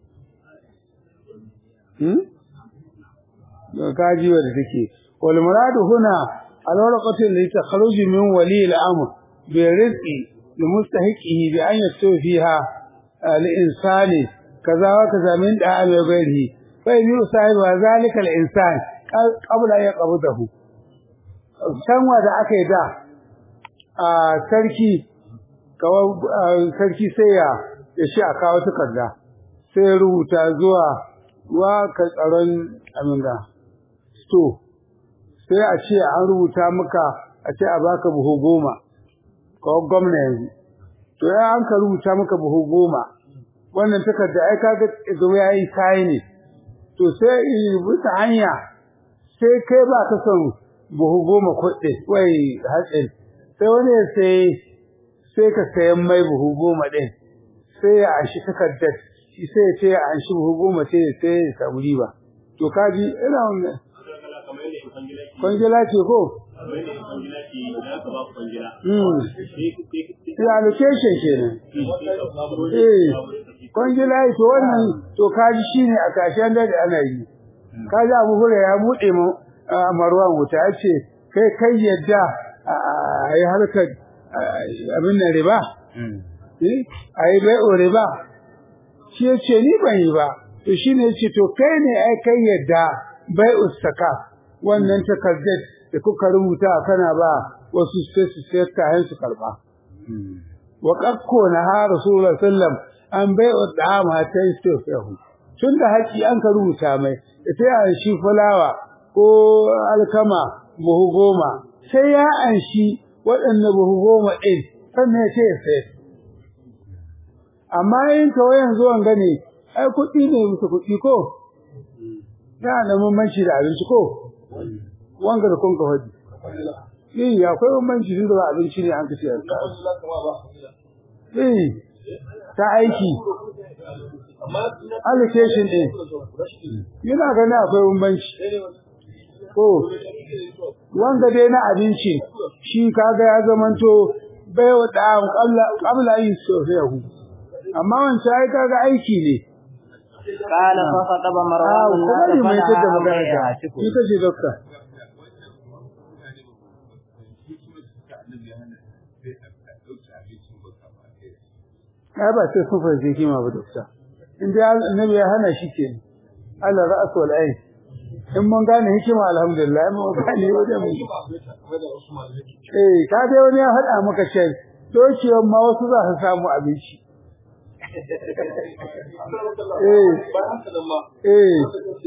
hmm? da kaji wadda take wal muradu huna al warqatu li takhruj min wali al amr bi rizqi li mustahiqihi bi an yaktu fiha al insani kaza wa kaza min da al ghairihi fa yi sahibi wa zalika al insan qabla ya qabdahu sanwa da aka yi da a sarki kawai sarki sai ya ya shi a kawo takarda sai ya rubuta zuwa wa ka tsaron aminda sto sai a ce an rubuta maka a ce a baka buhu goma kawai gwamna yanzu to ya an ka rubuta maka buhu goma wannan takarda ai kaga zo ya yi kayi ne to sai yi bisa hanya sai kai ba ka son buhu goma kuɗi wai hatsin sai wani ya sai sai ka sayan mai buhu goma ɗin sai ya anshi takardar shi sai ya ce ya anshi buhu goma sai ya sai ya samu riba to kaji ina wannan kwangila ce ko Mm. Ya allocation kenan. Eh, kwangila to wannan to kaji shine a kashin da ana yi. Kaji Abu Hurairah ya bude mu a Marwan wuta ya ce kai kai yadda a yi harkar abin nan riba. Eh, a yi bai'o riba. Shi ya ce ni ban yi ba. To shine ya ce to kai ne ai kai yadda bai'u saka wannan takardar da kuka rubuta kana ba wasu sai su sayar kayan su karba. Wa qakko na ha Rasulullah sallam an bai wa dama ta istifahu. Tun da haƙi an ka rubuta mai sai an shi fulawa ko alkama buhu goma sai ya an shi waɗanne buhu goma ɗin sannan ya ce ya sayar. Amma in kawai yanzu an gane ai kuɗi ne musu kuɗi ko? Yana da bambanci da abinci ko? Wanga da kun ka faɗi. Eh, akwai bambanci tun da ba abinci ne an kace ka. Eh, ta aiki. Allocation din. Yana ganin akwai bambanci. Ko wanga dai na abinci shi kaga ya zamanto bai wa da qabla qabla yin sofiyahu. Amma wancan ai kaga aiki ne. قال فخطب Ah, مروان kuma الناس ne mai tada فنهى magana بيعها ta. Shi kace dokta. ai ba sai sun fahimci hikima ba dokta in dai annabi ya hana shi ke Allah ra'as wal ain in mun gane hikima alhamdulillah in mun gane wajen mu eh ka dai wani ya faɗa maka ce dokiyar ma wasu za su samu abinci eh eh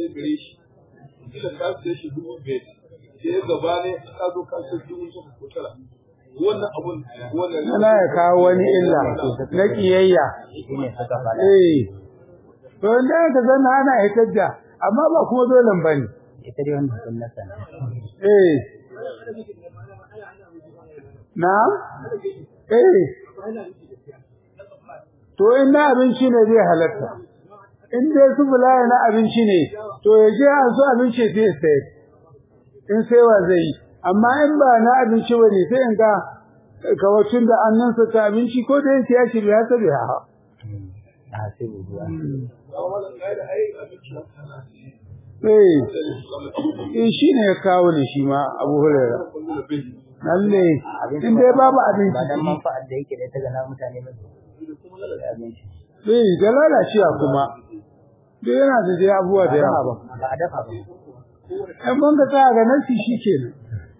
wannan abun wannan ana ya kawo wani illa na kiyayya shine suka faɗa eh to inda ka zanna ana hitar da amma ba kuma dole bane ita dai wannan sunnata ne eh na'am eh to in na abinci ne zai halatta in dai su bulaya na abinci ne to ya je an so abinci sai sai in sai wa zai yi amma in ba na abinci bane sai in ga kawacin da annansa ta abinci ko da yake ya ce bai hasa bai ha a sai buwa eh eh shi ne ya kawo ne shi ma abu hurera lalle in dai babu abinci ba dan manfa'ar da yake da ta ga na mutane ba abinci eh da lalacewa kuma duk yana da dai abubuwa da yawa ba a dafa ba in mun ga tsaya ga nan shi kenan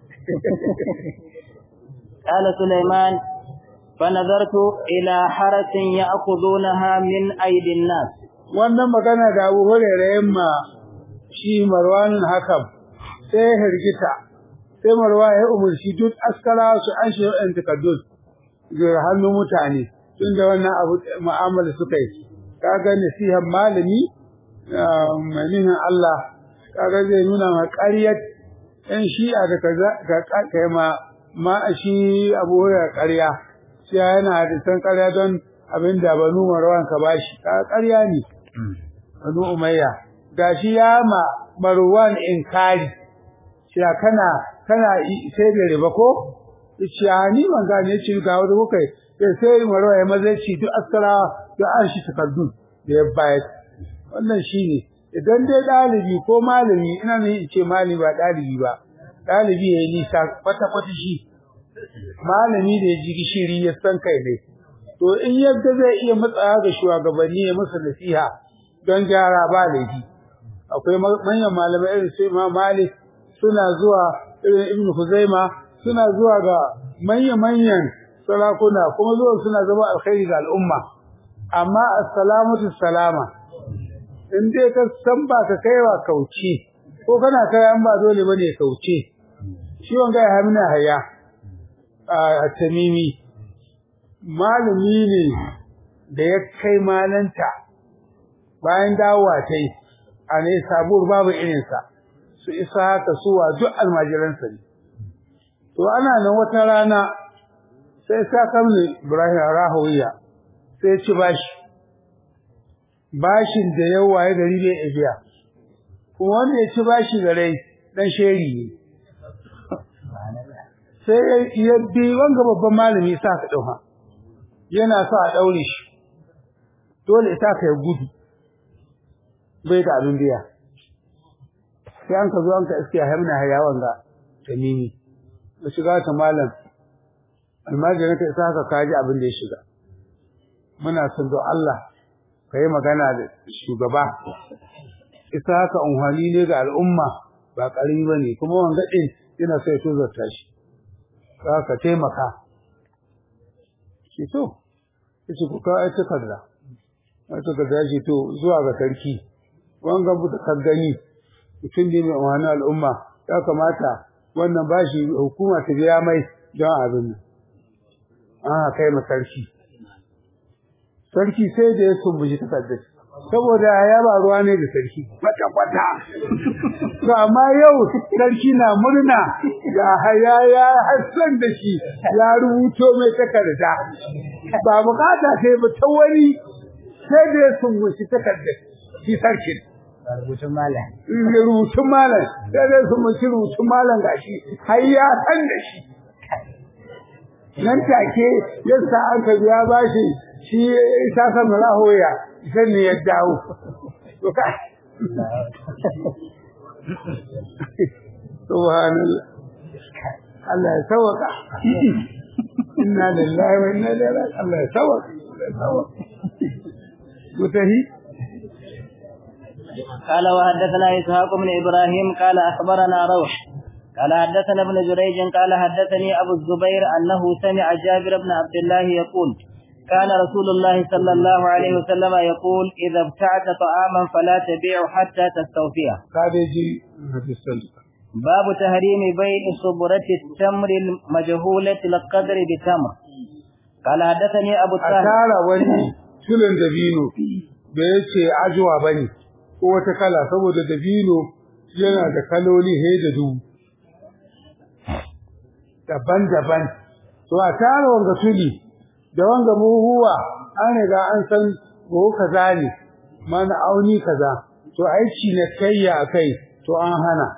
قال سليمان فنظرت إلى حرس يأخذونها من أيدي الناس wannan magana da Abu Hurairah yamma shi marwanin hakam sai ya hirgita sai marwa ya umarci duk askara su an shi yan takaddun ga hannun mutane tun da wannan abu mu'amala suka yi kaga nasihan malami manihin Allah kaga zai nuna ma ƙaryar ɗan shi'a da ka kai ma ma shi abu ya ƙarya shi yana da san ƙarya don abin da banu marwan ka bashi ka ƙarya ne banu umayya gashi ya ma marwan inkari shi kana kana sai da riba ko shi ni ban gane shi ga wanda kuka sai sai marwan ya maza ci duk askara da an shi takardu da ya bayar wannan shine idan dai dalibi ko malami ina ne in ce malami ba dalibi ba dalibi yayi nisa kwata kwata shi malami da ya ji gishiri ya san kai ne to in yadda zai iya matsawa ga shugabanni ya musu nasiha don gyara ba laifi akwai manyan malamai irin su Imam Malik suna zuwa irin Ibn Khuzaima suna zuwa ga manya-manyan sarakuna kuma zuwa suna zama alkhairi ga al'umma amma assalamatu salama in dai ka san ba ka kaiwa kauce ko kana kai an ba dole bane kauce shi wanga ya hamina haya a tamimi malami ne da ya kai malanta bayan dawowa ta yi a ne sabuwar babu irinsa su isa haka suwa duk almajiransa ne to ana nan wata rana sai sa kamni ibrahim rahawiya sai ci bashi bashin da yawa ya gari bai biya kuma wanda ya ci bashi da rai dan sheri ne sai ya bi wanga babban malami sa ka dauka yana sa a daure shi dole ita ka gudu bai da abin biya sai an ka zo an ka iske hamna hayawan ga tamimi da shiga ta malam almajirin ka isa ka kaji abin da ya shiga muna son don Allah ka yi magana da shugaba isa haka unhani ne ga al'umma ba ƙarami ba ne kuma wanga ɗin yana so ya tozarta shi ka ka taimaka shi to ya ce ku kawo ai takarda ai takarda shi to zuwa ga sarki wanga buta kan gani mutum ne mai unhani al'umma ya kamata wannan bashi hukuma ta biya mai don abin nan an kai ma sarki sarki sai da ya sumbuji takardar saboda ya ba ruwa ne da sarki kwata kwata to amma yau sarki na murna ga haya ya hassan da shi ya rubuto mai takarda ba bukata sai ba ta wani sai da ya sumbuji takardar shi sarki rubutun malam da rubutun malam sai da ya sumbuji rubutun malam gashi har ya san da shi nan take yasa aka biya bashi shi ta san rahoya sai ne ya dawo to ka subhanallah Allah ya sawaka inna lillahi wa inna ilaihi raji'un Allah ya sawaka Allah ya sawaka mutahi قال وحدثنا إسحاق بن إبراهيم قال أخبرنا روح قال حدثنا ابن جريج قال حدثني أبو الزبير أنه سمع جابر بن عبد الله يقول كان رسول الله صلى الله عليه وسلم يقول إذا ابتعت طعاما فلا تبيع حتى تستوفيه kadeji hadisan باب تحريم بيع صبرة التمر المجهولة القدر بتمر قال حدثني أبو a الطاهر tara wani tulin dabino da yace ajuwa bane ko wata kala saboda dabino yana da kaloli he da dubu daban-daban to a tara wanga tuli da wanga buhuwa an riga an san buhu kaza ne mana auni kaza to aiki na kayya akai to an hana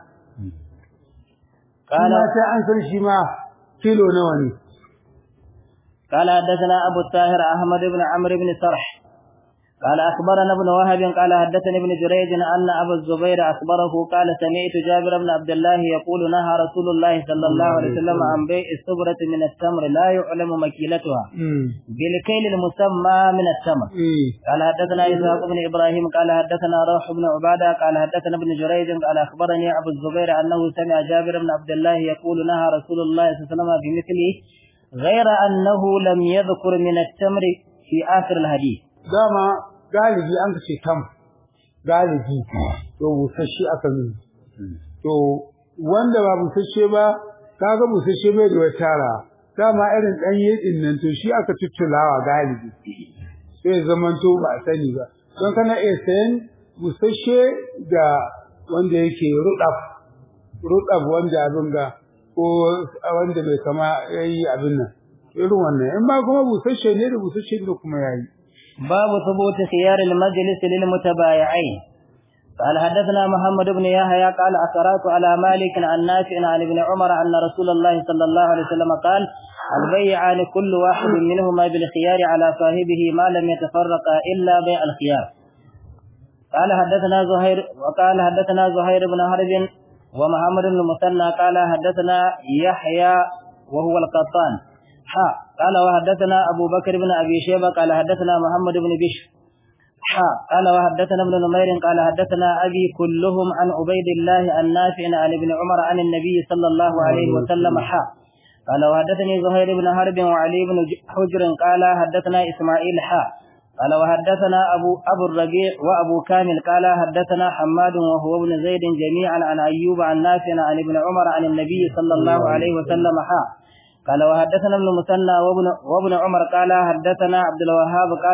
قال kuma sai an san shi ma kilo nawa ne قال حدثنا أبو الطاهر أحمد بن عمرو بن سرح قال أخبرنا ابن وهب قال حدثني ابن جريج أن أبا الزبير أخبره قال سمعت جابر بن عبد الله يقول نهى رسول الله صلى الله عليه وسلم عن بيع السبرة من التمر لا يعلم مكيلتها mm. بالكيل المسمى من التمر mm. قال حدثنا إسحاق بن إبراهيم قال حدثنا روح بن عبادة قال حدثنا ابن جريج قال أخبرني أبو الزبير أنه سمع جابر بن عبد الله يقول نهى رسول الله صلى الله عليه وسلم بمثله غير أنه لم يذكر من التمر في آخر الحديث dama galibi an ce tam galibi to busasshe aka nuna to wanda ba busasshe ba kaga busasshe bai da wata tara dama irin dan yedin nan to shi aka tuttulawa galibi sai zaman to ba sani ba don kana iya sayan busasshe da wanda yake rudaf rudaf wanda abin ga ko wanda bai kama yayi abin nan irin wannan in ba kuma busasshe ne da busasshe da kuma yayi باب ثبوت خيار المجلس للمتبايعين قال حدثنا محمد بن يحيى قال أقرأت على مالك عن نافع عن ابن عمر أن رسول الله صلى الله عليه وسلم قال البيعان كل واحد منهما بالخيار على صاحبه ما لم يتفرقا إلا بيع الخيار قال حدثنا زهير وقال حدثنا زهير بن حرب ومحمد بن المثنى قال حدثنا يحيى وهو القطان حا قال وحدثنا أبو بكر بن أبي شيبة قال حدثنا محمد بن بشر حا قال وحدثنا ابن نمير قال حدثنا أبي كلهم عن عبيد الله النافع عن ابن عمر عن النبي صلى الله عليه وسلم حا قال وحدثني زهير بن حرب وعلي بن حجر قال حدثنا إسماعيل حا قال وحدثنا أبو أبو الربيع وأبو كامل قال حدثنا حماد وهو ابن زيد جميعا عن أيوب عن نافع عن ابن عمر عن النبي صلى الله عليه وسلم حا قال وحدثنا ابن مثنى وابن, وابن عمر قال حدثنا عبد الوهاب قال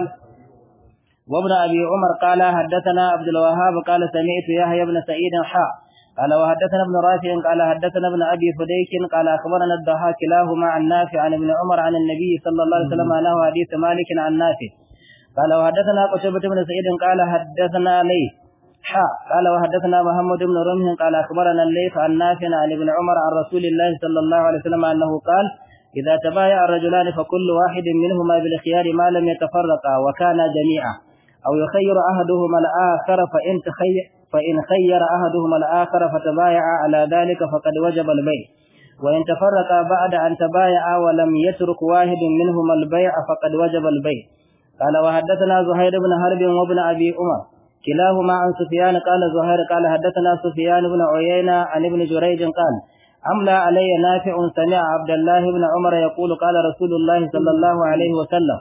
وابن أبي عمر قال حدثنا عبد الوهاب قال سمعت يحيى بن سعيد حا قال وحدثنا ابن رافع قال حدثنا ابن أبي فديك قال أخبرنا الضحاك كلاهما عن نافع عن ابن عمر عن النبي صلى الله عليه وسلم له حديث مالك عن نافع قال وحدثنا قتيبة بن سعيد قال حدثنا ليث حا قال وحدثنا محمد بن رمح قال أخبرنا الليث عن نافع عن ابن عمر عن رسول الله صلى الله عليه وسلم أنه قال إذا تبايع الرجلان فكل واحد منهما بالخيار ما لم يتفرقا وكانا جميعا أو يخير أحدهما الآخر فإن تخير فإن خير أحدهما الآخر فتبايع على ذلك فقد وجب البيع وإن تفرقا بعد أن تبايعا ولم يترك واحد منهما البيع فقد وجب البيع قال وحدثنا زهير بن حرب وابن أبي عمر كلاهما عن سفيان قال زهير قال حدثنا سفيان بن عيينة عن ابن جريج قال أملى علي نافع سمع عبد الله بن عمر يقول قال رسول الله صلى الله عليه وسلم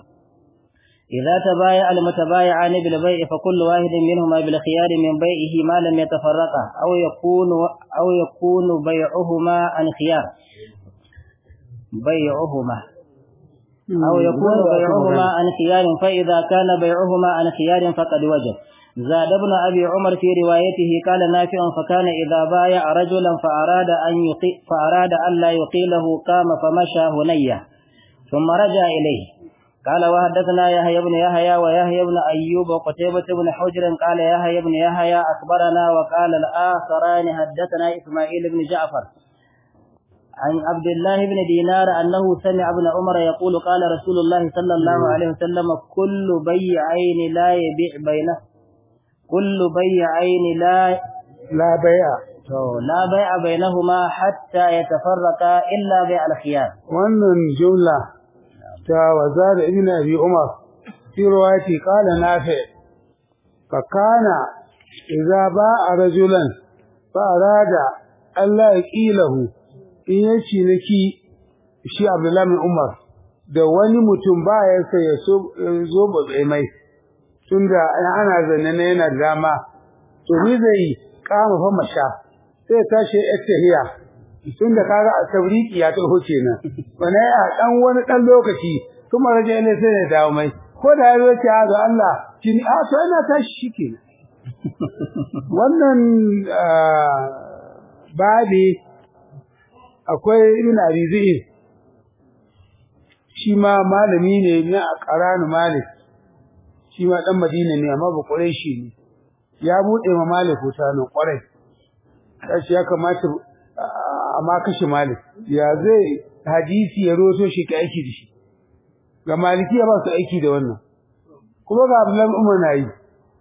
إذا تبايع المتبايعان بالبيع فكل واحد منهما بالخيار من بيعه ما لم يتفرقا أو يكون أو يكون بيعهما عن خيار بيعهما أو يكون بيعهما عن خيار فإذا كان بيعهما عن خيار فقد وجب زاد ابن أبي عمر في روايته قال نافع فكان إذا بايع رجلا فأراد أن يقي فأراد أن لا يقيله قام فمشى هنية ثم رجع إليه قال وحدثنا يحيى بن يحيى ويحيى بن أيوب وقتيبة بن حجر قال يحيى بن يحيى أخبرنا وقال الآخران حدثنا إسماعيل بن جعفر عن عبد الله بن دينار أنه سمع ابن عمر يقول قال رسول الله صلى الله عليه وسلم كل بيعين لا يبيع بينه كل بيعين لا لا بيع لا بيع بينهما حتى يتفرقا إلا بيع الخيار wannan jumla ta wazar ibn abi umar fi riwayati qala nafi fa kana idza ba'a rajulan fa arada Allah yaqilahu in yaci naki shi abdullahi bin umar da wani mutum ba ya sai ya zo ba mai tunda ana zanne ne yana dama to ni zai kama fa masha sai tashi ittahiya tunda kaga a tabriki ya taho kenan bana ya dan wani dan lokaci kuma raje ne sai ya dawo mai ko da ya ce ga Allah kin a to ina tashi shikenan wannan babi akwai ibn abi zaid shi ma malami ne na qaranu malik shi ma dan madina ne amma ba quraishi ne ya bude ma malik wuta nan kwarai kashi ya kamata amma kashi malik ya zai hadisi ya roto shi ka aiki da shi ga maliki ya ba su aiki da wannan kuma ga abdullahi umar na yi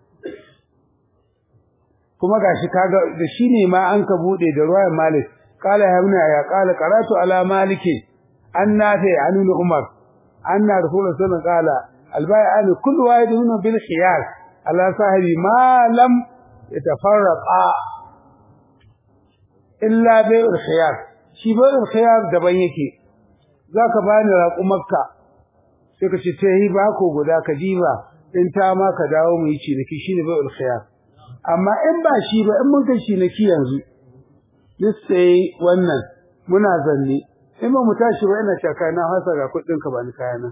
kuma gashi kaga da shi ne ma an ka bude da ruwayar malik kala ya ibn ya kala qaratu ala maliki an nafi an ibn umar anna rasulullahi sallallahu alaihi wasallam qala البيعان كل واحد منهم بالخيار على صاحب ما لم يتفرقا إلا بيع الخيار shi bayan khiyar daban yake zaka bani raƙumarka sai ka ce sai ba ko guda ka diba in ta ma ka dawo mu yi ciniki shine bayan khiyar amma in ba shi ba in mun kai shi na ki yanzu duk sai wannan muna zanne in ba mu tashi ba ina shaka na hasa ga kuɗin ka ba ni kayana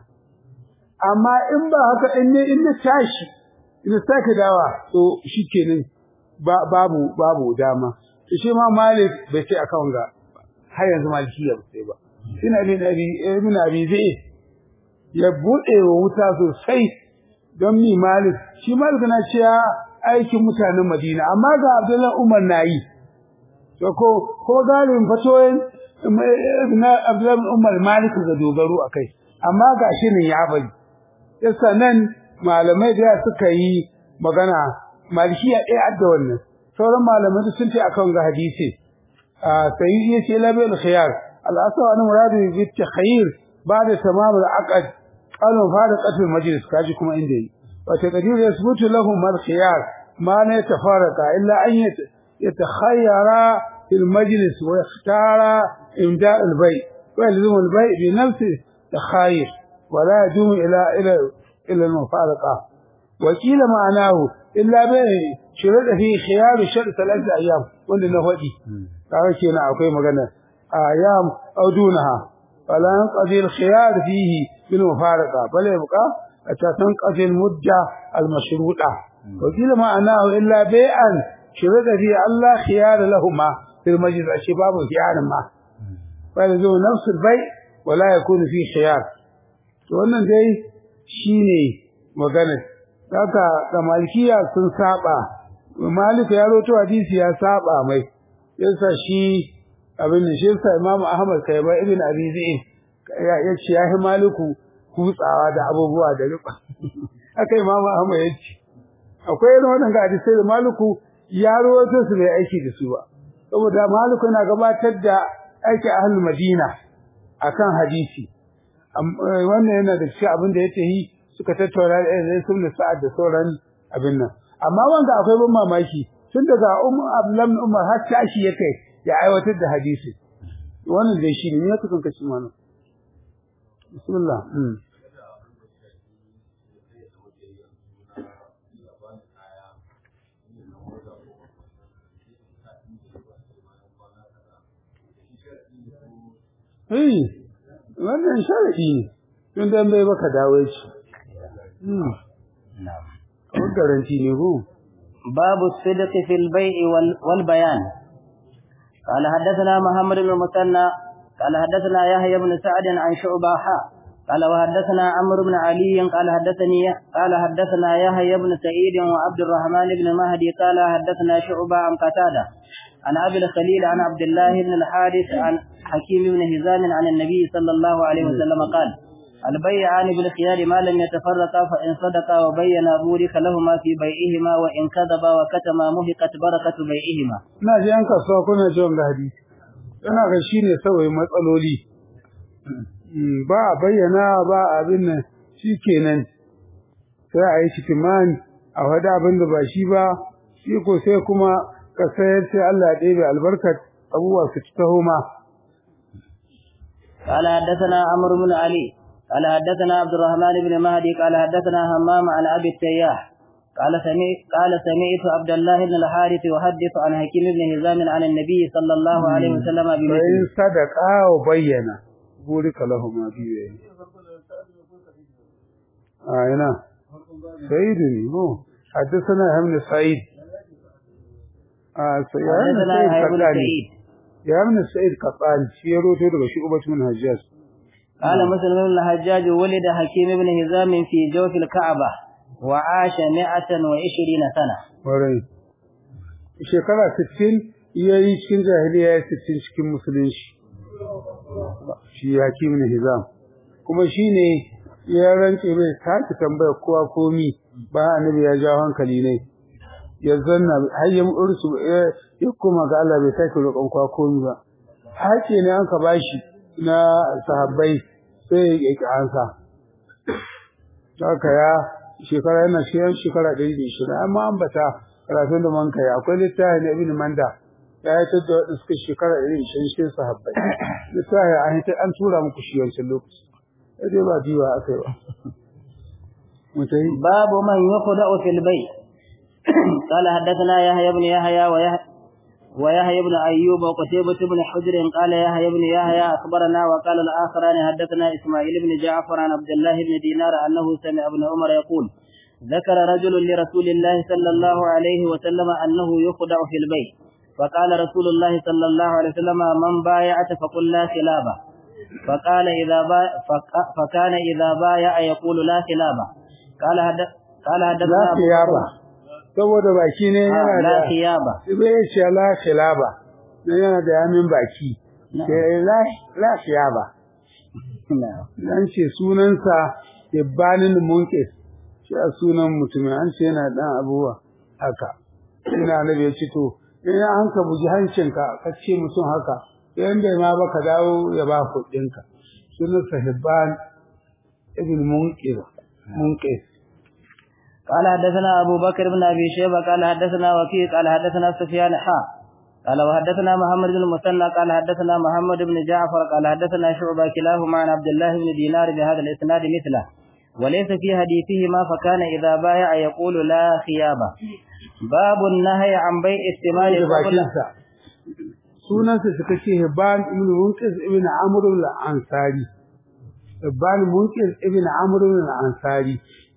amma in ba haka in ne in na tashi ina sake dawa to shikenan ba babu babu dama to shi ma malik bai ce akan ga har yanzu maliki ya sai ba ina ne nabi ibn abi zai ya bude wa wuta sosai don mi malik shi malik na cewa aikin mutanen madina amma ga abdullahi umar nayi to ko ko galibin fatoyin na abdullahi umar malik ga dogaro akai amma ga shi ne ya bari yasa nan malamai da suka yi magana malikiya ɗaya adda wannan sauran malamai sun ce akan ga hadisi sai yace labil khiyar al-asl an muradu bi takhyir ba'da tamam al-aqd qalu fara qatl majlis kaji kuma inda yi wa taqdir yasbutu lahum al-khiyar ma la yatafarqa illa an yatakhayyara fil majlis wa yakhtara imda' al-bay wa yalzum al-bay bi nafsi takhayir wa la yadum ila ila ila al-mufaraqa وكيل معناه إلا به شرط في خيار شرط ثلاثة أيام wanda na faɗi kaga kenan akwai magana ayam aw dunaha fala yanqadi al-khiyar fihi bil mufaraqa bal yabqa hatta tanqadi al-mudda al-mashruta وكيل معناه إلا بيعا شرط في الله خيار لهما في المجلس الشباب خيار ما فلزم نفس البيع ولا يكون فيه خيار wannan dai shine maganar haka da malikiya sun saba malik ya roto hadisi ya saba mai yasa shi abin da shi yasa imam ahmad kai ba ibn abi zain ya yace ya hi maliku kutsawa da abubuwa da riba haka imam ahmad yace akwai irin wannan hadisi da maliku ya roto su bai aiki da su ba saboda maliku yana gabatar da aiki ahlul madina akan hadisi wannan yana da shi abin da yake yi suka tattauna da sun sa'ad da sauran abin nan amma wanda akwai ban mamaki tun daga ummu abdullah umar har tashi yake ya aiwatar da hadisi wannan dai shi ne ne kuka kace mana bismillah mm Eh, wannan sharadi ne, tun dan bai baka dawo shi. نعم Kamar garanti ne ko? باب الصدق في البيع وال- والبيان قال حدثنا محمد بن المثنى قال حدثنا يحيى بن سعد عن شعبة حاء قال وحدثنا عمرو بن علي قال حدثني قال حدثنا يحيى بن سعيد وعبد الرحمن بن مهدي قال حدثنا شعبة عن قتادة عن أبي الخليل عن عبد الله بن الحارث عن حكيم بن هزام عن النبي صلى الله عليه وسلم قال البيعان بالخيار ما لم يتفرقا فإن صدقا وبينا بورك لهما في بيعهما وإن كذبا وكتما مهقت بركة بيعهما Ina ji an kasuwa kuna ji wanga hadisi. Ina ga shi ne saboda matsaloli. Mm, Ba a bayyana ba abin nan shi kenan. Sai a yi shikiman a wada abin da ba shi ba, shi ko sai kuma ka sayar sai Allah ya ɗebe albarkar abubuwa su ci taho ma. قال حدثنا عمرو بن علي قال حدثنا عبد الرحمن بن مهدي قال حدثنا همام عن أبي التياح قال سمعت قال سمعت عبد الله بن الحارث يحدث عن حكيم بن هزام عن النبي صلى الله عليه وسلم Fa in بمثله sadaka wa bayyana. Burika lahuma biyu. A ina. سعيد هو حدثنا ابن سعيد آه سعيد حدثنا يحيى بن سعيد يا ابن سعيد قطان شيرو تو daga شعبة من حجاج قال مسلم بن الحجاج ولد حكيم بن هزام في جوف الكعبة وعاش مئة وعشرين سنة warai shekara 60 yayi cikin jahiliya ya 60 cikin musulunci shi hakim ne hizam kuma shine ya rance bai sake tambaya kowa komi ba annabi ya jawo hankali ne ya zanna har ya ursu ya koma ga Allah bai sake roƙon kowa komi ba haƙe ne an ka bashi na sahabbai sai ya ki ansa haka ya shekara yana shiyan shekara 120 amma an bata karatun da man kai akwai littafi na ibn manda ya yi tattar da suka shekara 120 shi sahabbai littafi an yi an tura muku shi wancan lokaci sai dai ba jiwa aka yi ba mutai باب من يخدع في البيع قال حدثنا يحيى بن يحيى ويحيى ويحيى بن أيوب وقتيبة بن حجر قال يحيى بن يحيى أخبرنا وقال الآخران حدثنا إسماعيل بن جعفر عن عبد الله بن دينار أنه سمع ابن عمر يقول ذكر رجل لرسول الله صلى الله عليه وسلم أنه يخدع في البيت فقال رسول الله صلى الله عليه وسلم من بايعت فقل لا خلابة فقال إذا با فكان إذا بايع يقول لا خلابة قال حدث قال حدثنا لا خيابة saboda baki ne yana da لا خيابة bai ce la khilaba ne yana da yamin baki sai la la khiyaba نعم dan ce sunansa Ibbanin Munkis shi a sunan mutumin an ce yana dan abuwa haka ina nabi ya ce to in an ka buji hancinka ka ce mutum haka in bai ma ba ka dawo ya ba kuɗinka sunan Hibban ibn Munkis Munkis قال حدثنا أبو بكر بن أبي شيبة قال حدثنا وكيع قال حدثنا سفيان حا قال وحدثنا محمد بن المثنى قال حدثنا محمد بن جعفر قال حدثنا شعبة كلاهما عن عبد الله بن دينار بهذا الإسناد مثله وليس في حديثهما فكان إذا بايع يقول لا خيابة باب النهي عن بيع الثمار da قبل bakinsa sunansa suka ce Hibban ibn Munkis ibn Amr al-Ansari Hibban Munkis ibn Amr al-Ansari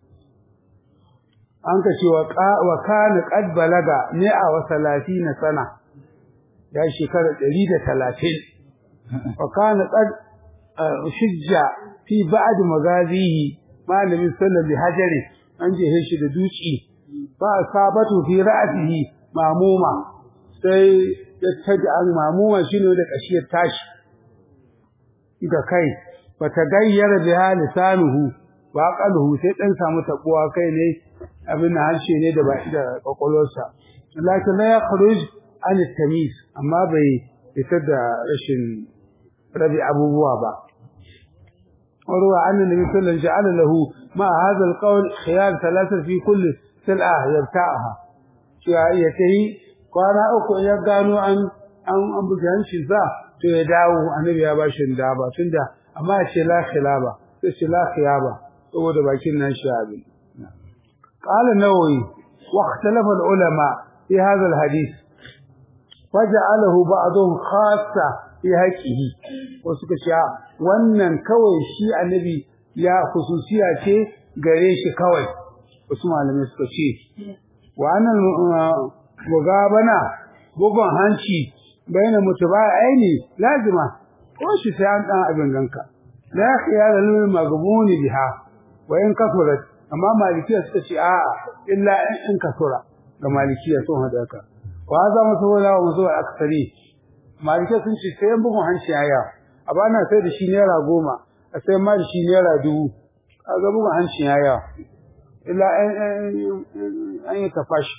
an ka ce wa kana qad balaga ne a wa 30 sana ya shekara 130 wa kana qad shujja fi ba'd magazihi malamin sallallahu alaihi hajari an je shi da duci fa sabatu fi ra'sihi mamuma sai ya taji an mamuma shine da kashiyar tashi da kai fa tagayyara biha lisanuhu wa qalhu sai dan samu tabuwa kai ne abin harshe ne da ba da kokolorsa lakin la yakhruj an tamis amma bai fitar da rashin rabi abubuwa ba وروى عن النبي صلى الله عليه وسلم جعل له مع هذا القول خيار ثلاثة في كل سلعة يبتاعها شيئته kwana uku ya gano an an an bugan shi za to ya dawo annabi ya bashi da ba tunda amma ya ce la khilaba sai ce la khiyaba saboda bakin nan shi abin qala nawawi wa ikhtalafa al ulama fi hadha al hadith faja'alahu ba'dhum khassa fi haqqihi wasu ka ce wannan kawai shi annabi ya khususiya ce gare shi kawai wasu malamai suka ce wa annal mugabana bugun hanci baina mutuba aini lazima ko shi sai an dan abin ganka la khiyara lil maghbuni biha wa in kafurat amma malikiya suka ce a illa in kasura ga malikiya sun hada ka wa za mu so la mu so aksari malikiya sun ce sai bugun hanci aya a bana sai da shi naira goma a sai ma da shi naira dubu kaga bugun hanci aya illa an yi tafashi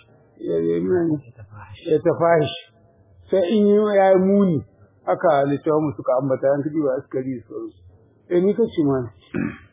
ya tafashi sai in yi ya yi muni haka littafin suka ambata yan kudi ba askari su eh ni kace mana